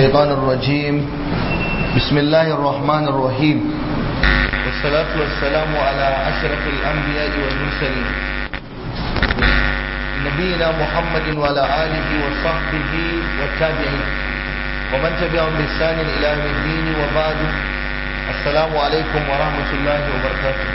الشيطان الرجيم بسم الله الرحمن الرحيم والصلاة والسلام على أشرف الأنبياء والمرسلين نبينا محمد وعلى آله وصحبه والتابعين ومن تبعهم بإحسان إلى يوم الدين وبعد السلام عليكم ورحمة الله وبركاته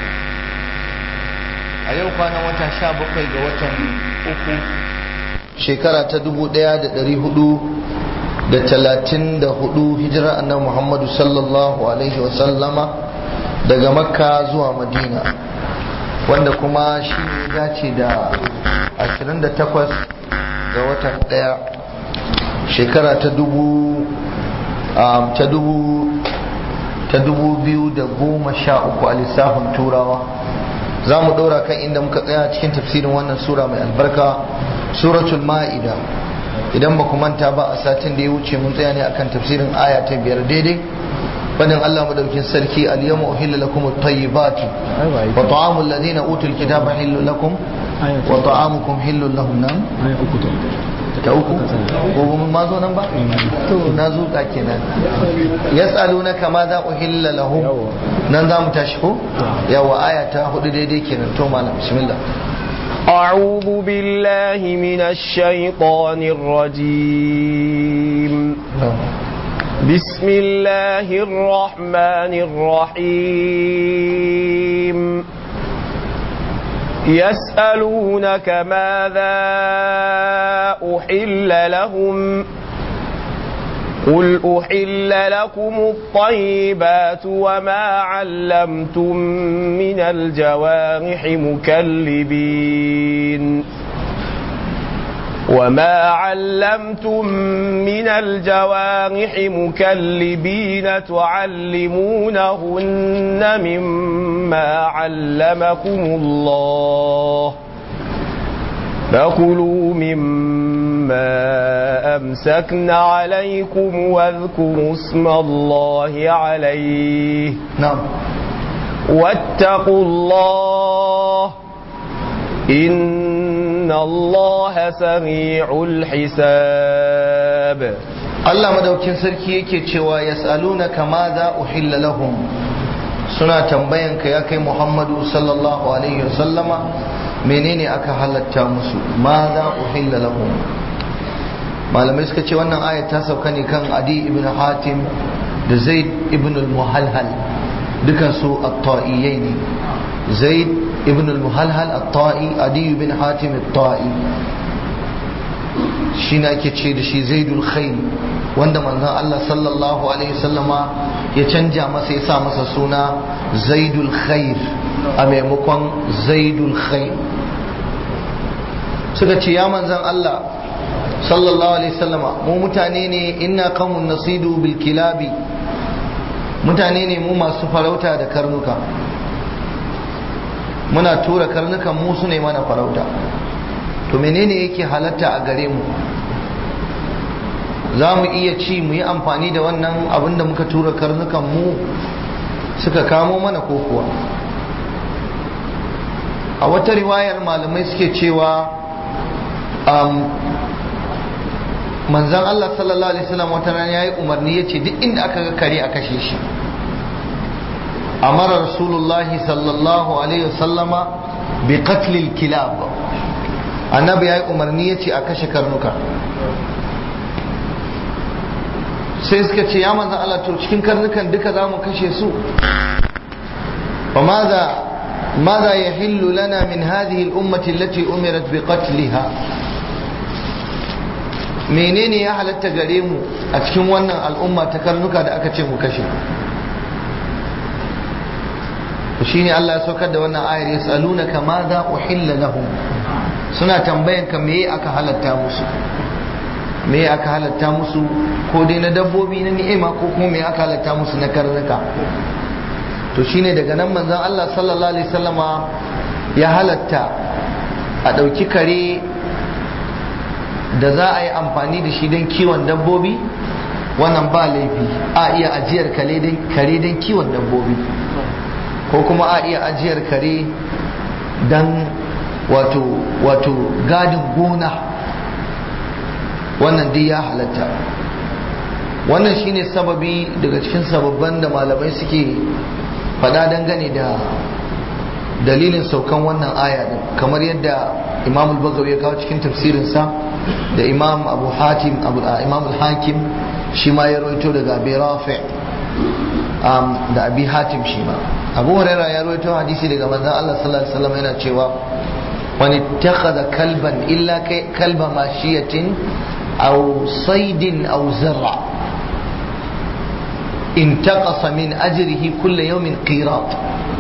a yau kwanan wata sha bakwai ga watan uku shekara ta dubu daya da dari hudu da talatin da hudu hijirar annabi muhammadu sallallahu alaihi wasallama daga makka zuwa madina wanda kuma shi ne dace da 28 ga watan daya shekara ta dubu ta dubu ta dubu biyu da goma sha uku a lissafin turawa za mu ɗora kan inda muka tsaya cikin tafsirin wannan sura mai albarka suratul ma'ida idan ba ku manta ba a satin da ya wuce mun tsaya ne akan tafsirin aya ta biyar daidai fadin Allah madaukin sarki al-yawma uhilla lakum at-tayyibatu wa ta'amul ladina utul kitaba hillu lakum wa ta'amukum hillu lahum nan ta uku ko mun ma zo nan ba to na zo ka kenan yas'alunaka ma za uhilla lahum nan za mu tashi ko yawa aya ta hudu daidai kenan to malam bismillah أعوذ بالله من الشيطان الرجيم بسم الله الرحمن الرحيم يسألونك ماذا أحل لهم قل أحل لكم الطيبات وما علمتم من الجوارح مكلبين وما علمتم من الجوارح مكلبين تعلمونهن مما علمكم الله فكلوا مما أمسكن عليكم واذكروا اسم الله عليه نعم واتقوا الله إن الله سريع الحساب Allah madaukin sarki yake cewa yas'alunaka madha uhilla lahum suna tambayan ka ya kai Muhammadu sallallahu alaihi wasallama menene aka halatta musu madha uhilla lahum malamai suka ce wannan ayat ta sauka ne kan Adi ibn Hatim da Zaid ibn al-Muhalhal dukan su at-ta'iyai ne Zaid ibn al-Muhalhal at-ta'i Adi ibn Hatim at-ta'i shi ne ake ce da shi zaidul khair wanda manzon Allah sallallahu alaihi wasallama ya canja masa ya sa masa suna zaidul khair a maimakon zaidul khair suka ce ya manzon Allah sallallahu alaihi wasallama mu mutane ne inna qaumun nasidu bil kilabi mutane ne mu masu farauta da karnuka muna tura karnukan mu su ne mana farauta to menene yake halatta a gare mu za mu iya ci mu yi amfani da wannan abin da muka tura karnukan mu suka kamo mana ko kuwa a wata riwayar malamai suke cewa manzan Allah sallallahu alaihi wasallam wata rana ya yi umarni ya ce duk inda aka ga kare a kashe shi amara rasulullahi sallallahu alaihi wasallama bi qatlil kilab annabi ya yi umarni ya ce a kashe karnuka sai suka ce ya manzan Allah to cikin karnukan duka za mu kashe su fa maza ya hillu lana min hadhihi al-ummati allati umirat bi qatliha menene ya halatta gare mu a cikin wannan al'umma ta karnuka da aka ce mu kashe shine Allah ya saukar da wannan ayar yasalunaka madha uhilla lahum suna tambayan ka me aka halatta musu me aka halatta musu ko dai na dabbobi na ni'ima ko kuma me aka halatta musu na karnuka to shine daga nan manzon Allah sallallahu alaihi wasallama ya halatta a ɗauki kare da za a yi amfani da shi don kiwon dabbobi wannan ba laifi a iya ajiyar kare don kiwon dabbobi ko kuma a iya ajiyar kare don wato wato gadin gona wannan dai ya halatta wannan shine sababi daga cikin sababban da malamai suke faɗa dangane da dalilin saukan wannan aya din kamar yadda imam al-bagawi ya kawo cikin tafsirinsa da imam abu hatim abu imam al-hakim shi ma ya rawaito daga abi rafi da abi hatim shi ma abu huraira ya rawaito hadisi daga manzon Allah sallallahu alaihi wasallam yana cewa wani ittakhadha kalban illa kalba mashiyatin aw saydin aw zar'a intaqasa min ajrihi kulla yawmin qirat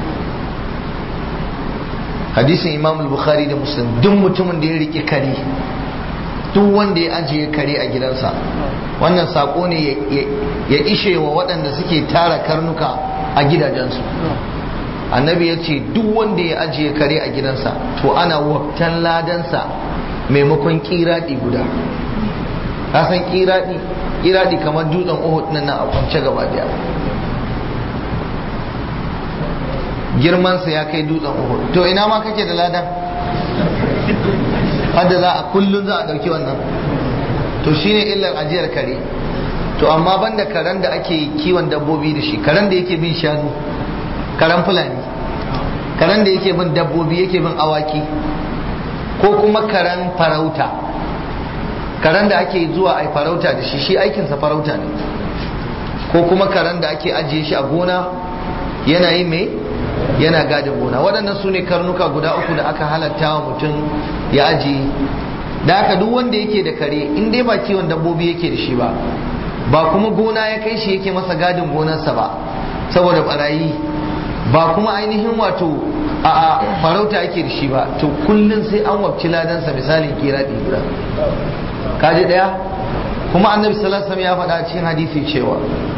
hadisin imam al-bukhari da muslim duk mutumin da ya rike kare duk wanda ya ajiye kare a gidansa wannan sako ne ya ishe wa waɗanda suke tara karnuka a gidajensu annabi ya ce duk wanda ya ajiye kare a gidansa to ana wabtan ladansa maimakon kiraɗi guda ka san kiraɗi kiraɗi kamar dutsen uhud nan a kwance gaba daya girmansa ya kai dutsen uhud to ina ma kake da ladan hadda za a kullum za a ɗauki wannan to shine illar ajiyar kare to amma banda karen da ake kiwon dabbobi da shi karen da yake bin shanu karen fulani karen da yake bin dabbobi yake bin awaki ko kuma karen farauta karen da ake zuwa a farauta da shi shi aikinsa farauta ne ko kuma karen da ake ajiye shi a gona yana yi mai yana gadin gona waɗannan su ne karnuka guda uku da aka halatta wa mutum ya ajiye da haka duk wanda yake da kare in dai ba kiwon dabbobi yake da shi ba ba kuma gona ya kai shi yake masa gadin gonarsa ba saboda barayi ba kuma ainihin wato a farauta yake da shi ba to kullum sai an wabci ladansa misalin kira guda kaji daya kuma annabi sallallahu alaihi ya faɗa cikin hadisi cewa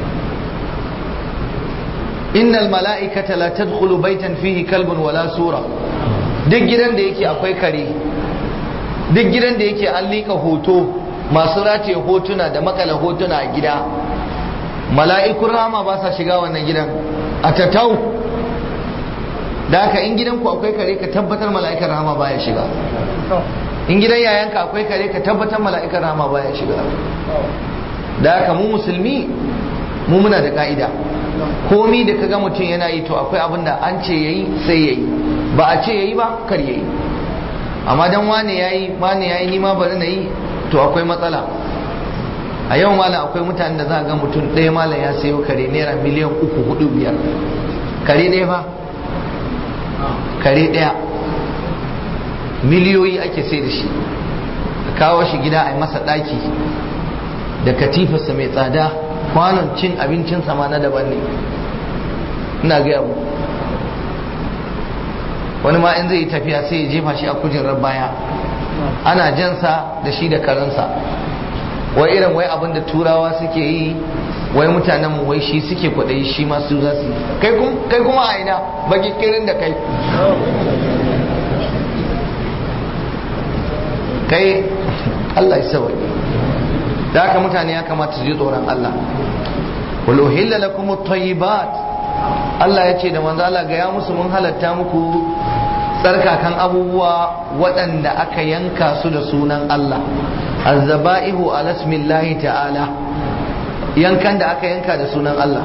innal mala'ikata la tadkhulu baitan fihi kalbun wala sura duk gidan da yake akwai kare duk gidan da yake an liƙa hoto masu rataye hotuna da makala hotuna a gida mala'ikun rama ba sa shiga wannan gidan a tatau da haka in gidanku akwai kare ka tabbatar mala'ikar rama baya shiga in gidan yayanka akwai kare ka tabbatar mala'ikar rama baya shiga da haka mu musulmi mu muna da ka'ida komi da kaga mutum yana yi to akwai abin da an ce yayi sai yayi ba a ce yayi ba kar yayi amma dan wane yayi wane yayi ni ma bari na yi to akwai matsala a yau malam akwai mutanen da za ga mutum ɗaya malam ya sayo kare naira miliyan uku hudu biyar kare ɗaya fa kare ɗaya miliyoyi ake sai da shi a kawo shi gida a yi masa ɗaki da katifarsa mai tsada kwanon cin abincinsa ma na daban ne ina gaya mu wani ma in zai yi tafiya sai ya jefa shi a kujerar baya ana jansa da shi da karansa wai irin wai abin da turawa suke yi wai mutanen mu wai shi suke kwaɗayi shi ma su za su yi kai kuma a ina baki kirin da kai kai Allah ya sawai da haka mutane ya kamata su ji tsoron Allah wal uhilla lakum at-tayyibat Allah ya ce da manzo Allah ga ya musu mun halatta muku tsarkakan abubuwa waɗanda aka yanka su da sunan Allah azzaba'ihu ala ismillahi ta'ala yankan da aka yanka da sunan Allah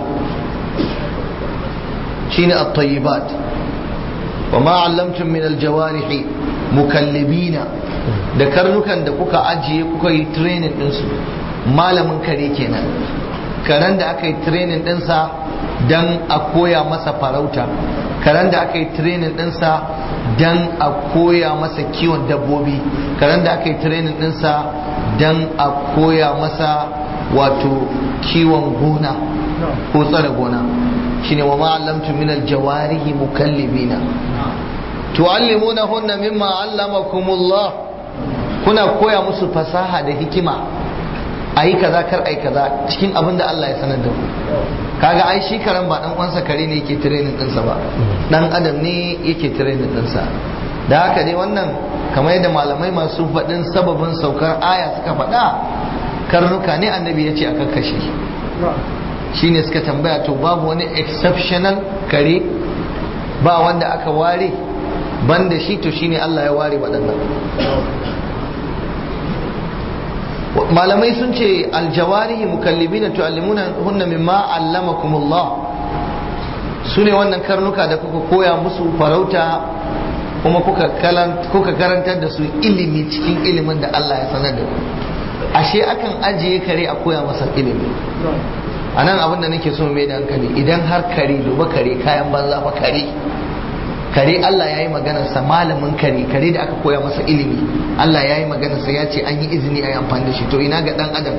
shine at-tayyibat wa ma 'allamtum min al-jawarih mukallibina da karnukan da kuka ajiye kuka yi training ɗinsu malamin kare kenan karen da aka yi training ɗinsa don a koya masa farauta karen da aka yi training ɗinsa don a koya masa kiwon dabbobi karen da aka yi training ɗinsa don a koya masa wato kiwon gona ko tsare gona shine wa ma'allamtu min aljawarihi mukallibina tu'allimunahunna mimma 'allamakumullah kuna koya musu fasaha da hikima a yi kaza kar a yi kaza cikin abin da Allah ya sanar da ku kaga ai shi karan ba dan uwansa kare ne yake training ɗinsa ba dan adam ne yake training ɗinsa da haka dai wannan kamar yadda malamai masu faɗin sababin saukar aya suka faɗa karnuka ne annabi ya ce a kakkashe shine suka tambaya to babu wani exceptional kare ba wanda aka ware banda shi to shine Allah ya ware waɗannan malamai sun ce aljawarihi mukallibina tu'allimuna hunna mimma allamakumullah su ne wannan karnuka da kuka koya musu farauta kuma kuka karantar da su ilimi cikin ilimin da Allah ya sanar da ku ashe akan ajiye kare a koya masa ilimi a nan abin da nake so mai da hankali idan har kare duba kare kayan banza fa kare kare Allah ya yi maganarsa malamin kare kare da aka koya masa ilimi Allah ya yi maganarsa ya ce an yi izini a yi amfani da shi to ina ga dan adam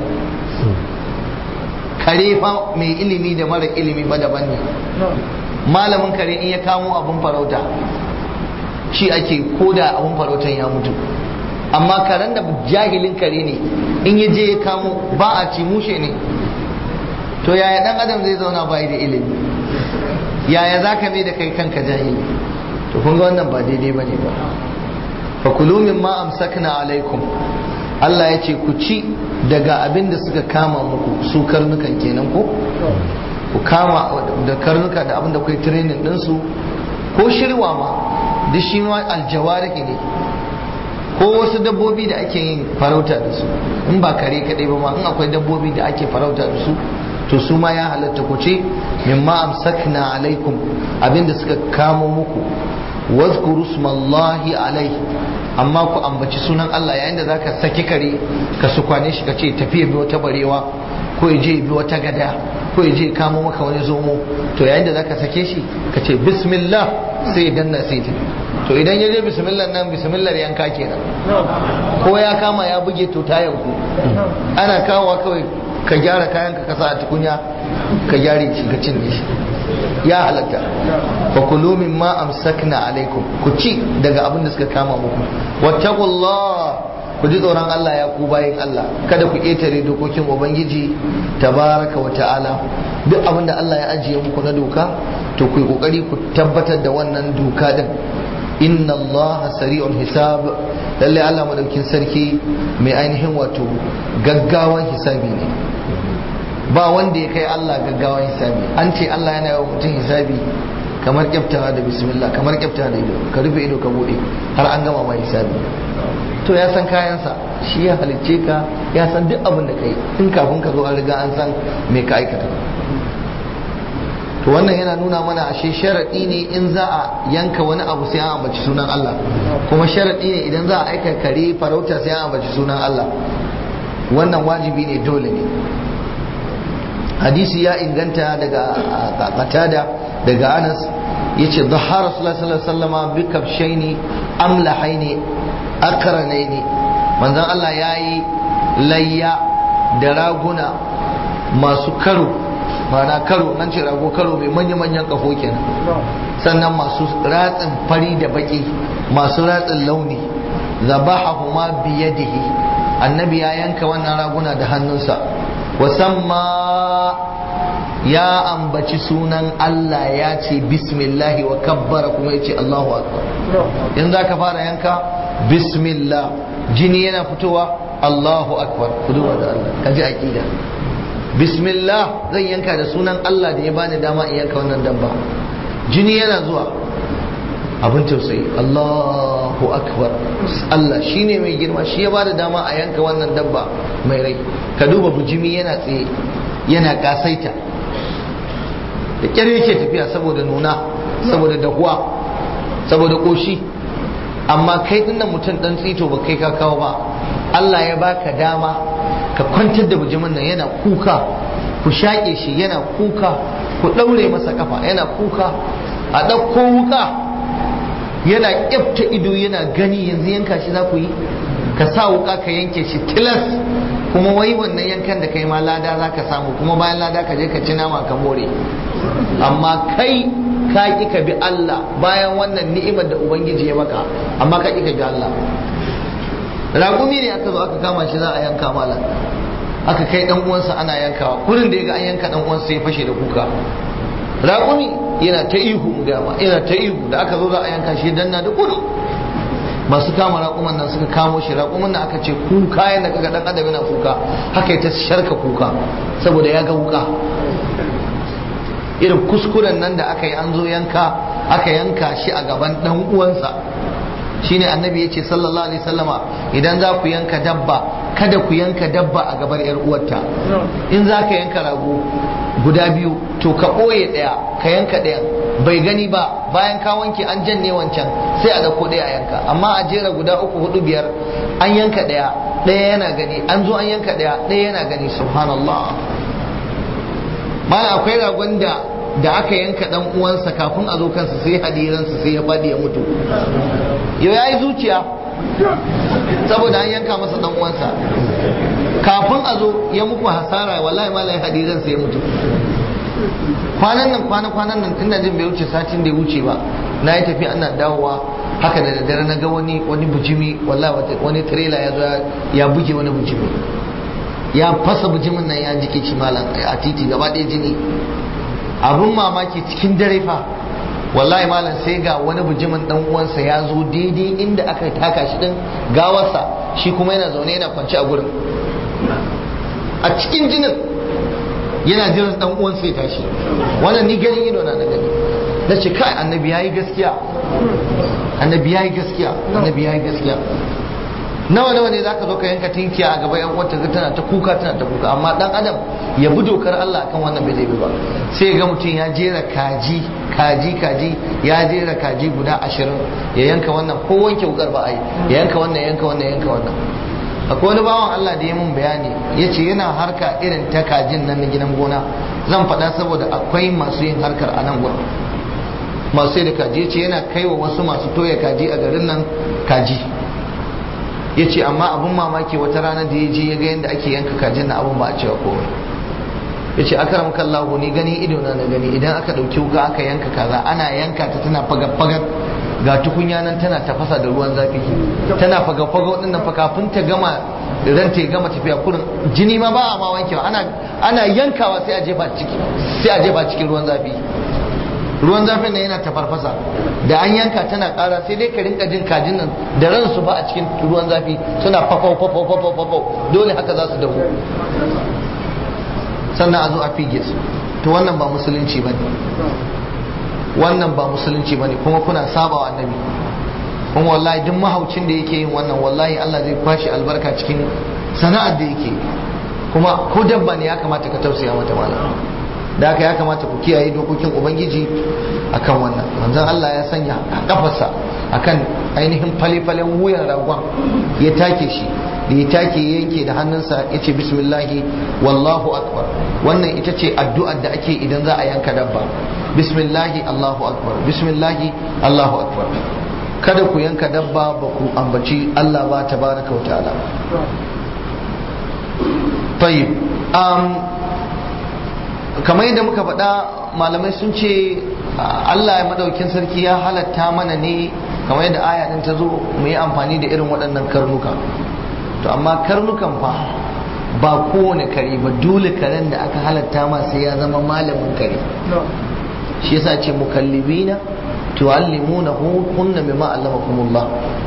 kare fa mai ilimi da mara ilimi ba daban ne malamin kare in ya kamo abun farauta shi ake koda abun farautan ya mutu amma karen da jahilin kare ne in ya je ya kamo ba a ci mushe ne to yaya dan adam zai zauna bai da ilimi yaya za ka mai da kai kanka jahili to kun ga wannan ba daidai ba ne ba fa kulu mimma amsakna alaikum Allah ya ce ku ci daga abin da suka kama muku su karnukan kenan ko ku kama da karnuka da abin da kai training ɗinsu ko shirwa ma duk shi ma aljawariki ne ko wasu dabbobi da ake yin farauta da su in ba kare kaɗai ba ma in akwai dabbobi da ake farauta da su to su ma ya halatta ku ce mimma amsakna alaikum abinda suka kamo muku wazkuru smallahi alaihi amma ku ambaci sunan Allah yayin da zaka saki kare ka su kwane shi ka ce tafiya bi wata barewa ko ya je bi wata gada ko ya je kamo maka wani zomo to yayin da zaka sake shi ka ce bismillah sai ya danna sai ta to idan ya je bismillah nan bismillah yanka kenan ko ya kama ya buge to ta yanku ana kawowa kawai ka gyara kayan ka kasa a tukunya ka gyare shi ka cinye shi ya halatta fa kulu mimma amsakna alaikum ku ci daga abin da suka kama muku wattaqullah ku ji tsoron Allah ya ku bayin Allah kada ku ƙetare dokokin ubangiji tabaraka wa ta'ala duk abin da Allah ya ajiye muku na doka to ku yi kokari ku tabbatar da wannan doka din inna Allah sari'ul hisab lalle Allah madaukin sarki mai ainihin wato gaggawan hisabi ne ba wanda ya kai Allah gaggawan hisabi an ce Allah yana yawan mutum hisabi kamar kyaftawa da bismillah kamar kyaftawa da ido ka rufe ido ka bude har an gama mai hisabi to ya san kayansa shi ya halicce ka ya san duk abin da kai in kafin ka zo an riga an san me ka aikata to wannan yana nuna mana ashe sharaɗi ne in za a yanka wani abu sai an ambaci sunan Allah kuma sharaɗi ne idan za a aika kare farauta sai an ambaci sunan Allah wannan wajibi ne dole ne hadisi ya inganta daga qatada daga Anas yace dhahara rasulullahi sallallahu alaihi wasallam bi kabshaini amlahaini akranaini manzon Allah yayi layya da raguna masu karo mana karo nan ce rago karo mai manya-manyan kafo kenan sannan masu ratsin fari da baki masu ratsin launi zabahahuma biyadihi annabi ya yanka wannan raguna da hannunsa wasamma ya ambaci sunan Allah ya ce bismillahi wa kabbara kuma ya ce Allahu akbar in za ka fara yanka bismillah jini yana fitowa Allahu akbar ku duba da Allah ka ji aqida bismillah zan yanka da sunan Allah da ya bani dama in yanka wannan dabba jini yana zuwa abin tausayi Allahu akbar Allah shine mai girma shi ya bada dama a yanka wannan dabba mai rai ka duba bujimi yana tsaye yana kasaita da kyar yake tafiya saboda nuna saboda dahuwa saboda koshi amma kai dinnan mutum dan tsito ba kai ka kawo ba Allah ya baka dama ka kwantar da bujimin nan yana kuka ku shaƙe shi yana kuka ku ɗaure masa kafa yana kuka a ɗauko wuka yana ƙyafta ido yana gani yanzu yanka shi za ku yi ka sa wuka ka yanke shi tilas kuma wai wannan yankan da kai ma lada za ka samu kuma bayan lada ka je ka ci nama ka more amma kai ka ƙi ka bi Allah bayan wannan ni'imar da Ubangiji ya maka amma ka ƙi ka bi Allah raƙumi ne aka zo aka kama shi za a yanka malam aka kai dan uwansa ana yankawa kurin da ya ga an yanka dan uwansa ya fashe da kuka raƙumi yana ta ihu gama yana ta ihu da aka zo za a yanka shi danna da gudu masu kama raƙuman nan suka kamo shi raƙuman nan aka ce kuka yana kaga dan adam yana kuka haka ya ta sharka kuka saboda ya ga wuka irin kuskuren nan da aka yi an zo yanka aka yanka shi a gaban dan uwansa shine annabi ya ce sallallahu alaihi sallama idan za ku yanka dabba kada ku yanka dabba a gabar yar uwarta in za ka yanka rago guda biyu to ka ɓoye ɗaya ka yanka ɗayan bai gani ba bayan ka wanke an janye wancan sai a ɗauko ɗaya a yanka amma a jera guda uku hudu biyar an yanka ɗaya ɗaya yana gani an zo an yanka ɗaya ɗaya yana gani subhanallah mana akwai ragon da da aka yanka dan uwansa kafin a zo kansa sai hadiransa sai ya faɗi ya mutu yau ya yi zuciya saboda an yanka masa dan uwansa kafin a zo ya muku hasara wallahi malai hadiransa ya mutu kwanan nan kwana kwanan nan tun da jin bai wuce satin da ya wuce ba na yi tafiya ana dawowa haka da daddare na ga wani wani bujimi wallahi wani trailer ya zo ya buge wani bujimi ya fasa bujimin nan ya jike shi malam a titi gaba ɗaya jini abun mamaki cikin dare fa wallahi malam sai ga wani bujimin dan uwansa ya zo daidai inda aka taka shi din gawarsa shi kuma yana zaune yana kwance a gurin a cikin jinin yana jiran dan uwansa ya tashi wannan ni ganin ido na na gani na ce kai annabi yayi gaskiya annabi yayi gaskiya annabi yayi gaskiya nawa nawa ne zaka zo ka yanka tinkiya a gaba yan uwarta tana ta kuka tana ta kuka amma dan adam ya bi dokar Allah akan wannan bai zai bi ba sai ga mutum ya jera kaji kaji kaji ya jera kaji guda ashirin ya yanka wannan ko wanke wukar ba ai ya yanka wannan yanka wannan yanka wannan akwai wani bawan Allah da ya mun bayani ya ce yana harka irin ta kajin nan na gidan gona zan faɗa saboda akwai masu yin harkar a nan gurin masu da kaji ya ce yana kaiwa wasu masu toya kaji a garin nan kaji ya ce amma abin mamaki wata rana da ya je ya ga yadda ake yanka kajin na abin ba a cewa komai ya ce aka ramka Allah ni gani ido na gani idan aka ɗauki wuka aka yanka kaza ana yanka ta tana fagar-fagar ga tukunya nan tana tafasa da ruwan zafi tana fagar-fagar ɗin nan fa kafin ta gama ran ta gama tafiya kurin jini ma ba a ma wankewa ana ana yankawa sai a jefa ciki sai a jefa cikin ruwan zafi ruwan zafin nan yana tafarfasa da an yanka tana kara sai dai ka rinka jin kajin nan da ransu ba a cikin ruwan zafi suna fafau fafau fafau fafau dole haka za su dahu sannan a zo a fige su to wannan ba musulunci bane wannan ba musulunci bane kuma kuna saba wa annabi kuma wallahi duk mahaucin da yake yin wannan wallahi Allah zai kwashi albarka cikin sana'ar da yake kuma ko dabba ne ya kamata ka tausaya mata malam da haka ya kamata ku kiyaye dokokin ubangiji akan wannan manzon Allah ya sanya kafarsa akan ainihin fale-falen wuyan ragon ya take shi da ya take ya yanke da hannunsa ya ce bismillahi wallahu akbar wannan ita ce addu'ar da ake idan za a yanka dabba bismillahi allahu akbar bismillahi allahu akbar kada ku yanka dabba ba ku ambaci Allah ba tabaraka wa ta'ala tayyib kamar yadda muka faɗa malamai sun ce Allah ya madaukin sarki ya halatta mana ne kamar yadda aya ɗin ta zo mu yi amfani da irin waɗannan karnuka to amma karnukan fa ba kowane kare ba dole karen da aka halatta ma sai ya zama malamin kare shi yasa ce mukallibina tu'allimuna hunna mimma allamakumullah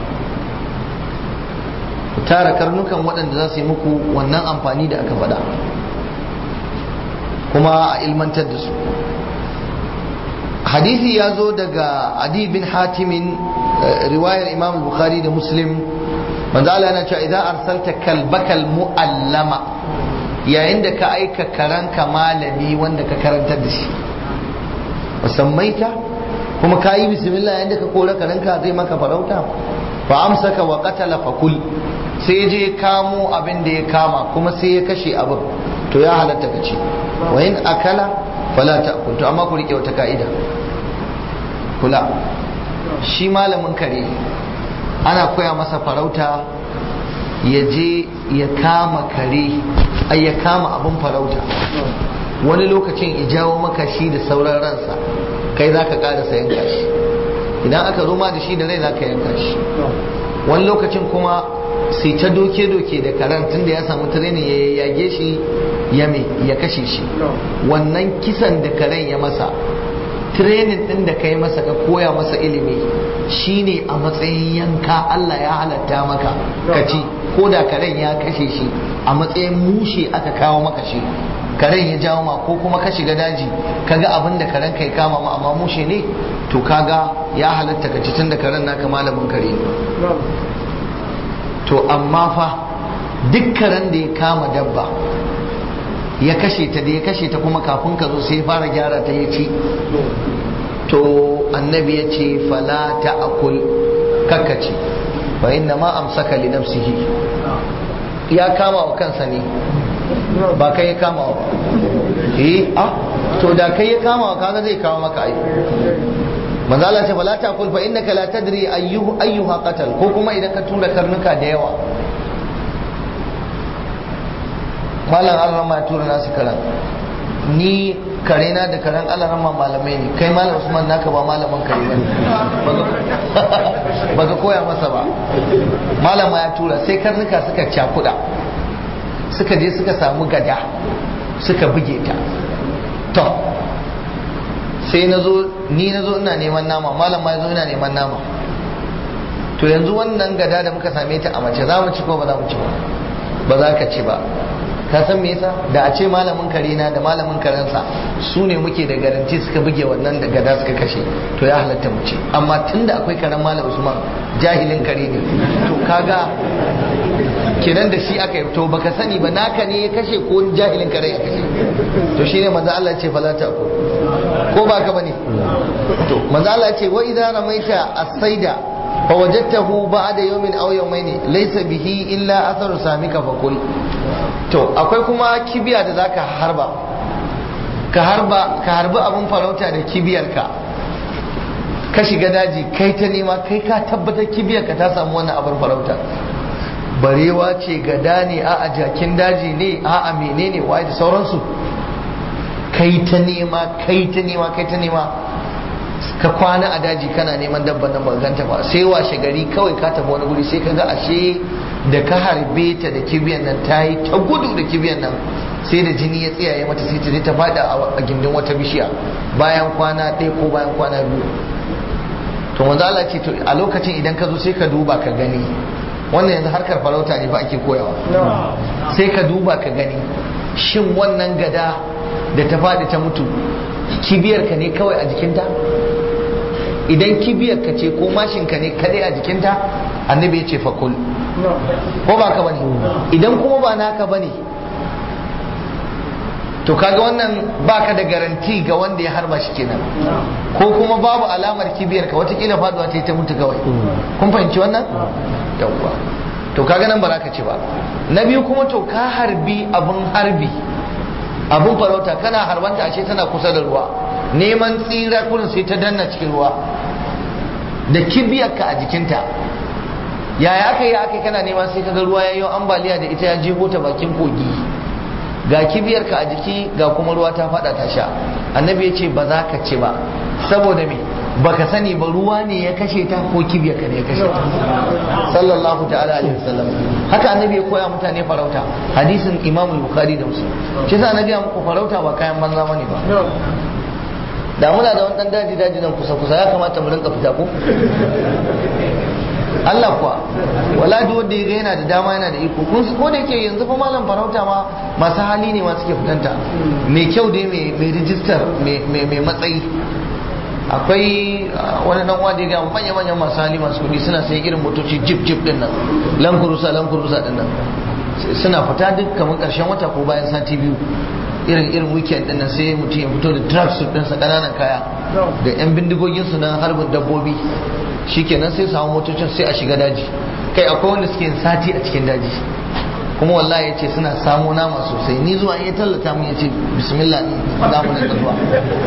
ku tara karnukan waɗanda za su yi muku wannan amfani da aka faɗa kuma a ilmantar da su hadisi ya zo daga adi bin hatimin riwayar imam bukhari da muslim manzo Allah yana cewa idan arsalta kalbakal muallama yayin da ka aika karanka malami wanda ka karantar da shi musammaita kuma ka yi bismillah yayin da ka kora karanka zai maka farauta fa amsaka wa qatala fakul sai je kamo abin da ya kama kuma sai ya kashe abin to ya halatta ka ce wa in akala fala ta'kul to amma ku rike wata ka'ida kula shi malamin kare ana koya masa farauta ya je ya kama kare ai ya kama abin farauta wani lokacin ijawo maka shi da sauran ransa kai za ka ƙarasa yanka shi idan aka zo ma da shi da rai za ka yanka shi wani lokacin kuma sai ta doke-doke da karen tun da ya samu training ya yage shi ya me ya kashe shi wannan kisan da karen ya masa training din da kai masa ka koya masa ilimi shine a matsayin yanka Allah ya halatta maka ka ci ko da karen ya kashe shi a matsayin mushe aka kawo maka shi karen ya jawo ma ko kuma ka shiga daji kaga abin da karen kai kama ma amma mushe ne to kaga ya halatta ka ci tun da karen naka malamin kare ne to amma fa duk karen da ya kama dabba ya kashe ta da ya kashe ta kuma kafin ka zo sai ya fara gyara ta ya ci to annabi ya ce fala ta akul kakkaci fa inna ma amsaka li nafsihi ya kama wa kansa ne ba kai ya kama wa eh ah to da kai ya kama wa kaga zai kawo maka ai manzo Allah ce fala ta akul fa innaka la tadri ayyuhu ayyuha qatal ko kuma idan ka tura karnuka da yawa malam Allah ma tura nasu karan ni karena da karen alarama malamai ne kai malam usman naka ba malamin kare ba ba koya masa ba malama ya tura sai karnuka suka cakuda suka je suka samu gada suka buge ta to sai na zo ni na zo ina neman nama malam ma ya zo ina neman nama to yanzu wannan gada da muka same ta a mace za mu ci ko ba za mu ci ba ba za ka ci ba ka san me yasa da a ce malamin kare na da malamin karensa su ne muke da garanti suka buge wannan da gada suka kashe to ya halatta mu ce amma tunda akwai karen malam usman jahilin kare ne to kaga kenan da shi aka yi to baka sani ba naka ne ya kashe ko jahilin kare ya kashe to shine manzo Allah ce fala ta ko ko ba ka bane to manzo Allah ce wa idza ramaita as-saida fa wajadtahu ba'da yawmin aw yawmayn laysa bihi illa atharu samika fa kul to akwai kuma kibiya da zaka harba ka harba ka harbi abun farauta da kibiyarka ka shiga daji kai ta nema kai ka tabbatar kibiyarka ta samu wannan abin farauta barewa ce gada ne a a jakin daji ne a a menene waye da sauransu kai ta nema kai ta nema kai ta nema ka kwana a daji kana neman dabban nan ba ganta ba sai washe gari kawai ka tafi wani guri sai ka ga ashe da ka harbe ta da kibiyan nan ta yi ta gudu da kibiyan nan sai da jini ya tsiyaye mata sai ta je ta fada a gindin wata bishiya bayan kwana ɗaya ko bayan kwana biyu to manzo Allah ce to a lokacin idan ka zo sai ka duba ka gani wannan yanzu harkar farauta ne fa ake koyawa sai ka duba ka gani shin wannan gada da ta faɗi ta mutu kibiyar ka ne kawai a jikinta idan kibiyar ka ce ko mashin ka ne kadai a jikinta annabi ya ce fakul ko ba ka bane idan kuma ba naka bane to kaga wannan baka da garanti ga wanda ya harba shi kenan ko kuma babu alamar kibiyar ka watakila faduwa ta yi ta mutu kawai kun fahimci wannan yawwa to kaga nan ba za ka ci ba na biyu kuma to ka harbi abun harbi abun farauta kana harbanta ashe tana kusa da ruwa neman tsira kurin sai ta danna cikin ruwa da kibiyarka a jikinta yaya aka yi aka kana neman sai kaga ruwa ya yi ambaliya da ita ya jeho ta bakin kogi ga kibiyarka a jiki ga kuma ruwa ta fada ta sha annabi ya ce ba za ka ci ba saboda me baka sani ba ruwa ne ya kashe ta ko kibiyarka ne ya kashe ta sallallahu ta'ala alaihi wasallam haka annabi ya koya mutane farauta hadisin imam bukhari da muslim shi yasa na ga muku farauta ba kayan banza bane ba da muna da wani daji daji nan kusa kusa ya kamata mu rinka fita ko Allah kuwa wala duk wanda ya ga yana da dama yana da iko kun ko da yake yanzu fa malam farauta ma masu hali ne ma suke fitanta mai kyau dai mai rijistar mai matsayi akwai wani dan uwa da ya ga manya manyan masu hali masu kudi suna sayan irin motoci jeep jeep din nan lankurusa lankurusa din nan suna fita duk kamar karshen wata ko bayan sati biyu irin irin weekend din nan sai mutum ya fito da truck suit ɗinsa ƙananan kaya da yan bindigogin su na harbin dabbobi shikenan sai samu motocin sai a shiga daji kai akwai wanda suke yin sati a cikin daji kuma wallahi ya ce suna samo nama sosai ni zuwa ya tallata mun ya ce bismillah za mu rinka zuwa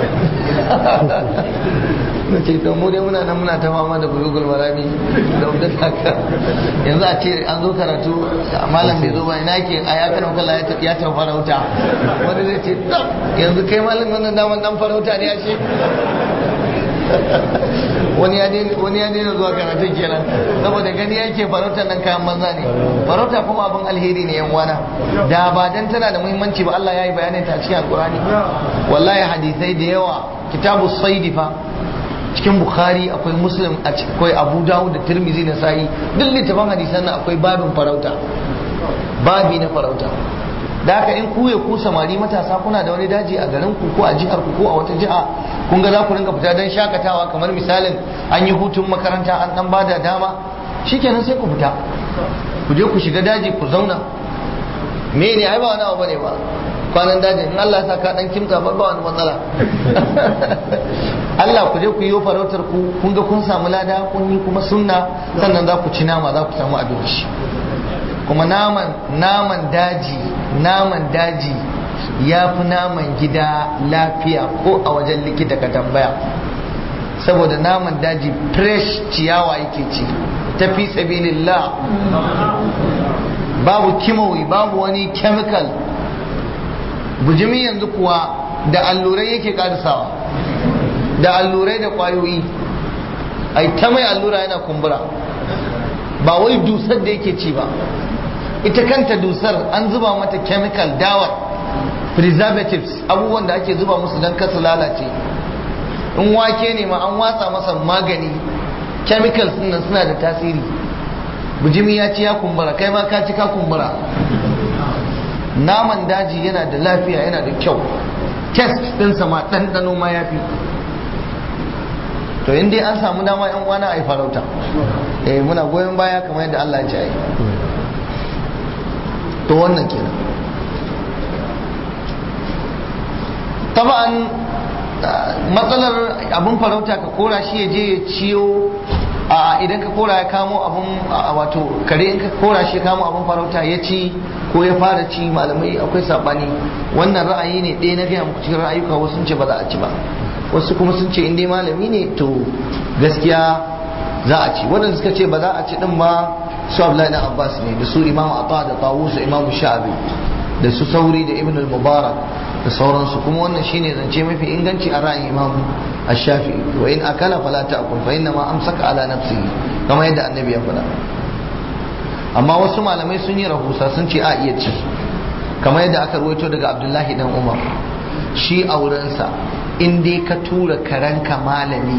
na ce to mu dai muna nan muna ta fama da bulugul marami da wadda haka yanzu a ce an zo karatu malam bai zo ba ina ke a ya kana kalla ya tafi farauta wani zai ce yanzu kai malam wannan daman dan farauta ne ya ce wani ya daina zuwa karatun kenan saboda gani yake farautar nan kayan banza ne farauta kuma abin alheri ne yan wana da ba dan tana da muhimmanci ba Allah ya yi bayanin ta cikin alkurani wallahi hadisai da yawa kitabu saidi fa cikin bukhari akwai muslim akwai abu dawud da tirmizi na sa'i duk littafin hadisan nan akwai babin farauta babi na farauta da haka in ku ya ku samari matasa kuna da wani daji a garin ku ko a jihar ku ko a wata jiha kun ga za ku rinka fita don shakatawa kamar misalin an yi hutun makaranta an dan bada dama shikenan sai ku fita ku je ku shiga daji ku zauna me ne ai ba wani abu bane ba kwanan daji in Allah ya sa ka dan kimta ba ba wani matsala Allah ku je ku yi farautar ku kun ga kun samu lada kun yi kuma sunna sannan za ku ci nama za ku samu abinci kuma naman naman daji naman daji ya fi naman gida lafiya ko a wajen likita ka tambaya saboda naman daji fresh ciyawa yake ci tafi sabilillah babu kimawi babu wani chemical bujimi yanzu kuwa da allurai yake karisawa da allurai da kwayoyi ai ta mai allura yana kumbura ba wai dusar da yake ci ba ita kanta dusar an zuba mata chemical dawa preservatives abubuwan da ake zuba musu don kasu lalace in wake ne ma an watsa masa magani chemicals nan suna da tasiri bujimi ya ci ya kumbura kai ma ka ci ka kumbura naman daji yana da lafiya yana da kyau test ɗinsa ma ɗanɗano ma ya fi to in dai an samu dama yan uwana a yi farauta eh muna goyon baya kamar yadda Allah ya ce ai to wannan kenan taba'an matsalar abun farauta ka kora shi ya je ya ciyo a idan ka kora ya kamo abun wato kare in ka kora shi ya kamo abun farauta ya ci ko ya fara ci malamai akwai sabani wannan ra'ayi ne ɗaya na gaya muku cikin ra'ayuka wasu sun ce ba za a ci ba wasu kuma sun ce in dai malami ne to gaskiya za a ci waɗanda suka ce ba za a ci din ba su Abdullahi na Abbas ne da su Imam Ata da Tawus da Imam Sha'abi da su Sauri da Ibn al-Mubarak da sauransu kuma wannan shine zance mafi inganci a ra'ayin Imam Ash-Shafi'i wa in akala fala ta'kul fa inna ma amsaka ala nafsihi kamar yadda annabi ya faɗa amma wasu malamai sun yi rahusa sun ce a iya ci kamar yadda aka ruwaito daga Abdullahi dan Umar shi a wurinsa in dai ka tura karanka malami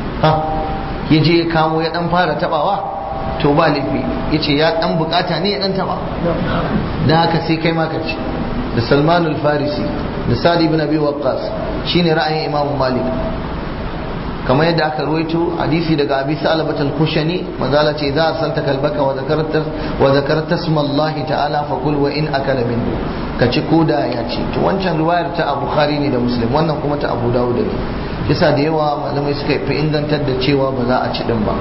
ya je ya kamo ya dan fara tabawa to ba laifi ya ce ya dan bukata ne ya dan taba da haka sai kai maka ci da salman al-farisi da sadi ibn abi waqqas shine ra'ayin imam malik kamar yadda aka ruwaito hadisi daga abi salabat al-kushani mazala ce za a santa kalbaka wa zakarta wa zakarta smallahi ta'ala fa kul wa in akala min ka ci koda ya ci to wancan riwayar ta abu bukhari ne da muslim wannan kuma ta abu dawud ne yasa da yawa malamai suka fi ingantar da cewa ba za a ci din ba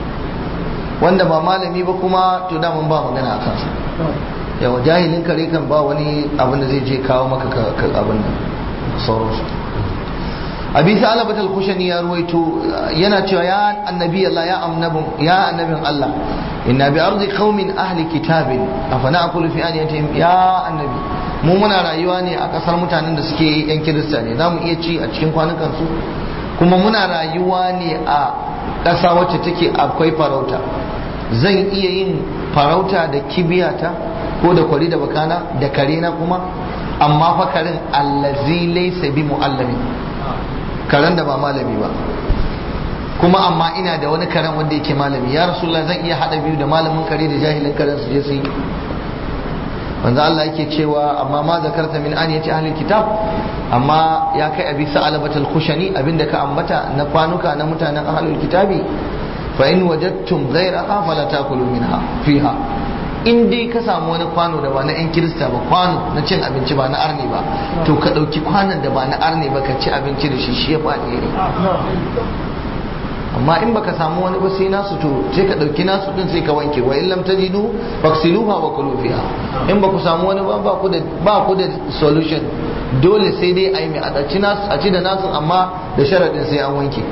wanda ba malami ba kuma to daman ba magana a kansa yawa jahilin kare kan ba wani abin da zai je kawo maka abin nan sauransu abi sa'alabat al-kushani ya ruwaito yana cewa ya annabi Allah ya annabin ya annabin Allah inna bi ardi qaumin ahli kitabin afana aqulu fi aniyatihim ya annabi mu muna rayuwa ne a kasar mutanen da suke yan kirista ne zamu iya ci a cikin kwanukan su kuma muna rayuwa ne a ƙasa wacce take akwai farauta zan iya yin farauta da kibiyata ko da kwari da bakana da karena kuma amma fa karin allazi laysa bi muallamin karen da ba malami ba kuma amma ina da wani karen wanda yake malami ya rasulullah zan iya hada biyu da malamin kare da jahilin karen su je su yi manzo Allah yake cewa amma ma zakarta min an yace ahlul kitab amma ya kai abi sa'alabatul khushani abinda ka ambata na kwanuka na mutanen ahlul kitabi fa in wajadtum ghayraha fala takulu minha fiha in dai ka samu wani kwano da ba na yan kirista ba kwano na cin abinci ba na arne ba to ka ɗauki kwanon da ba na arne ba ka ci abinci da shi shi ya faɗi ne amma in baka samu wani ba sai nasu to sai ka ɗauki nasu din sai ka wanke wa in lam tajidu faksiluha wa kulu fiha in ba ku samu wani ba ba ku da ba ku da solution dole sai dai a yi mai a ci nasu a ci da nasu amma da sharadin sai an wanke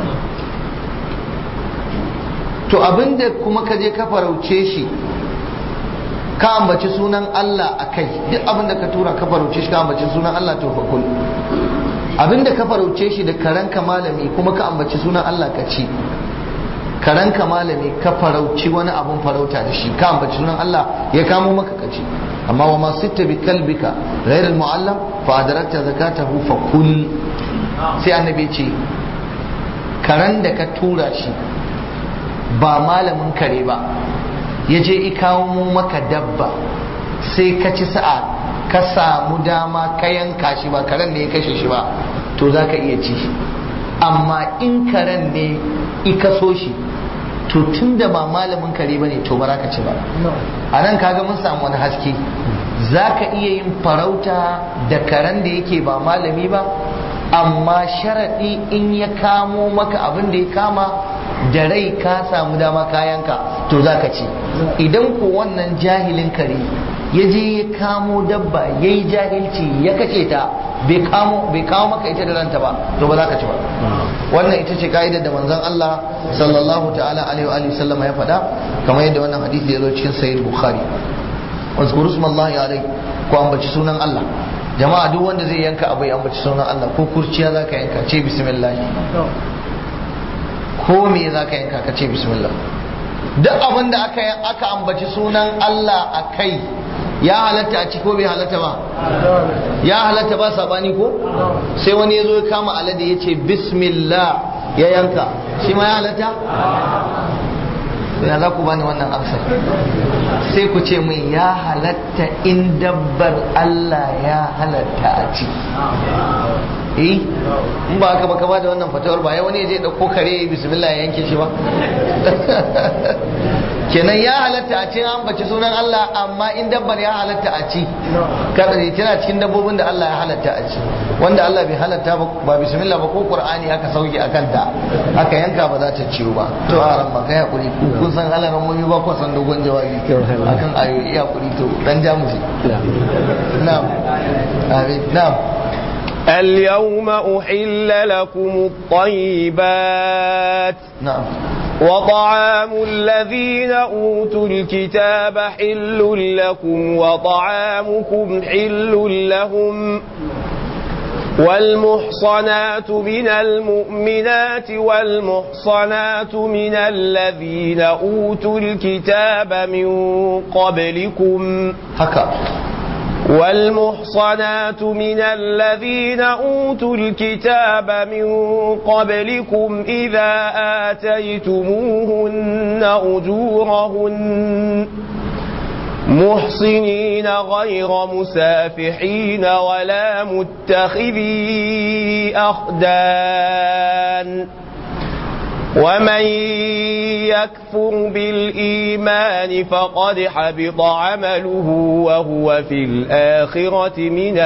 to abinda kuma ka je ka farauce shi ka ambaci sunan Allah a kai duk abinda ka tura ka farauce shi ka ambaci sunan Allah to fa kul abinda ka farauce shi da karanka malami kuma ka ambaci sunan Allah ka ci karanka malami ka farauci wani abun farauta da shi ka ambaci sunan Allah ya kamo maka ka ci amma wa ma sitta bi kalbika ghayr al muallam fa adrakta zakatahu fa kul sai annabi ce karan da ka tura shi ba malamin kare ba ya je ikawo maka dabba sai ka ci sa'a ka samu dama ka yanka shi ba karen ne ya kashe shi ba to za ka iya ci shi amma in karen ne ika so shi to tun da ba malamin kare ba ne to ba za ka ci ba a nan kaga mun samu wani haske za ka iya yin farauta da karen da yake ba malami ba amma sharaɗi in ya kamo maka abin da ya kama da rai ka samu dama kayanka to za ka ci idan ko wannan jahilin kare ya je ya kamo dabba ya yi jahilci ya kace ta bai kawo maka ita da ranta ba to ba za ka ci ba wannan ita ce ka'idar da manzon Allah sallallahu ta'ala alaihi wa sallama ya faɗa kamar yadda wannan hadisi ya zo cikin sahih bukhari wazkuru smallahi alai ko ambaci sunan Allah jama'a duk wanda zai yanka abu ya ambaci sunan Allah ko kurciya zaka yanka ce bismillah ko me zaka yanka ka ce bismillah duk abin da aka aka ambaci sunan Allah a kai ya halatta a ci ko bai halatta ba ya halatta ba sabani ko sai wani ya zo ya kama alade ya ce bismillah ya yanka shi ma ya halatta ya za ku bani wannan amsar sai ku ce min ya halatta in dabbar Allah ya halatta a ci eh in ba haka ba ka ba da wannan fatawar ba ya wani ya je dauko kare bismillah ya yanke shi ba kenan ya halatta a ci an baci sunan Allah amma in dabbar ya halatta a ci kada ne tana cikin dabbobin da Allah ya halatta a ci wanda Allah bai halatta ba bismillah ba ko qur'ani aka sauke akan ta aka yanka ba za ta ciwo ba to a ran kai hakuri kun san halaran mun ba ko san dogon jawabi akan ayoyi hakuri to dan jamusi na'am amin na'am اليوم أحل لكم الطيبات نعم وطعام الذين أوتوا الكتاب حل لكم وطعامكم حل لهم والمحصنات من المؤمنات والمحصنات من الذين أوتوا الكتاب من قبلكم haka والمحصنات من الذين أوتوا الكتاب من قبلكم إذا آتيتموهن أجورهن محصنين غير مسافحين ولا متخذي أخدان ومن يكفر بالإيمان فقد حبط عمله وهو في الآخرة من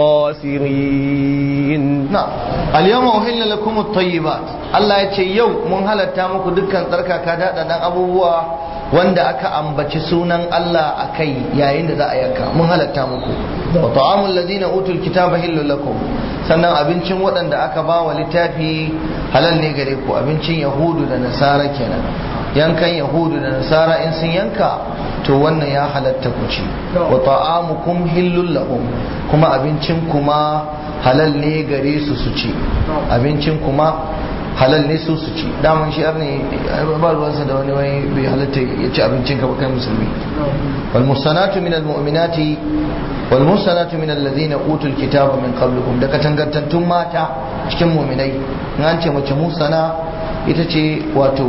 الخاسرين نعم اليوم أهل لكم الطيبات الله يتشي يوم من هل التامك دكا تركا كذا دان أبوه wanda aka ambaci sunan Allah a kai yayin da za a yanka mun halatta muku wa ta'amul ladina utul kitaba hillu lakum sannan abincin waɗanda aka ba wa littafi halal ne gare ku abincin yahudu da nasara kenan yankan yahudu da nasara in sun yanka to wannan ya halatta ku ci wa ta'amukum hillul lahum kuma abincin kuma halal ne gare su su ci abincin kuma halal ne su su ci daman shi ne ba ruwansa da wani wani bai halatta ya ci abincin ka kai musulmi wal musanatu min al mu'minati wal musanatu min alladhina utul kitaba min qablikum da katangantattun mata cikin mu'minai in an ce mace musana ita ce wato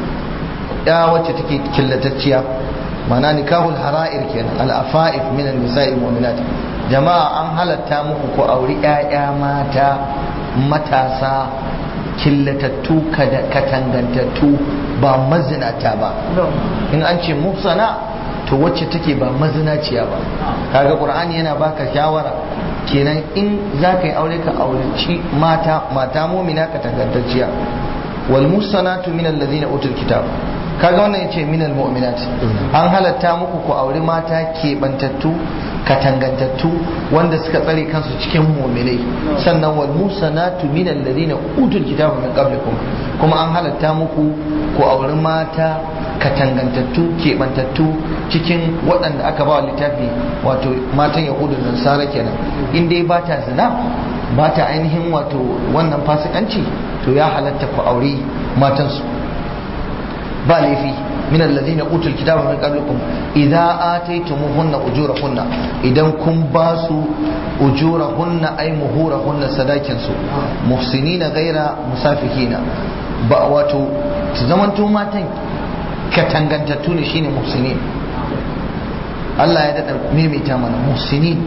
ya wacce take killatacciya mana nikahul hara'ir kenan al afa'if min an nisa'i mu'minat jama'a an halatta muku ku auri ƴaƴa mata matasa killatattu katangantattu ba mazinata ba in an ce muhsana to wacce take ba mazinaciya ba kaga qur'ani yana baka shawara kenan in za ka yi aure ka aureci mata mata mumina katangantacciya wal muhsanatu min alladhina utul kitab kaga wannan yace min al mu'minat an halatta muku ku auri mata kebantattu katangantattu wanda suka tsare kansu cikin mu'minai sannan wal musanatu min alladhina utul kitaba min qablikum kuma an halatta muku ku auri mata katangantattu kebantattu cikin waɗanda aka ba littafi wato matan yahudu da nasara kenan in dai ba ta zina ba ta ainihin wato wannan fasikanci to ya halatta ku auri matansu ba laifi من الذين أوتوا الكتاب من قبلكم إذا آتيتموهن أجورهن إذا كن باسوا أجورهن أي مهورهن سداكنسو محسنين غير مسافحين بأواتو تزمنتو ماتن كتنغنتتوني شيني محسنين Allah ya daɗa maimaita mana muhsinin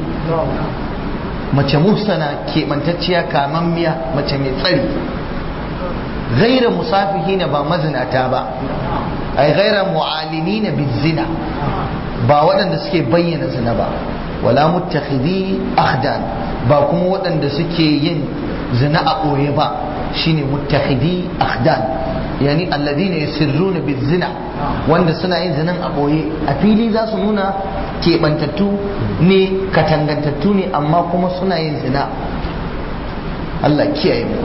mace muhsana keɓantacciya kamammiya mace mai tsari gaira musafihina ba mazinata ba ay ghaira mu'alinina bizina ba waɗanda suke bayyana zina ba wala muttakhidi akhdan ba kuma waɗanda suke yin zina a ɓoye ba shine muttakhidi akhdan yani alladhina yasirruna bizina wanda suna yin zinan a ɓoye a fili za su nuna keɓantattu ne katangantattu ne amma kuma suna yin zina Allah kiyaye mu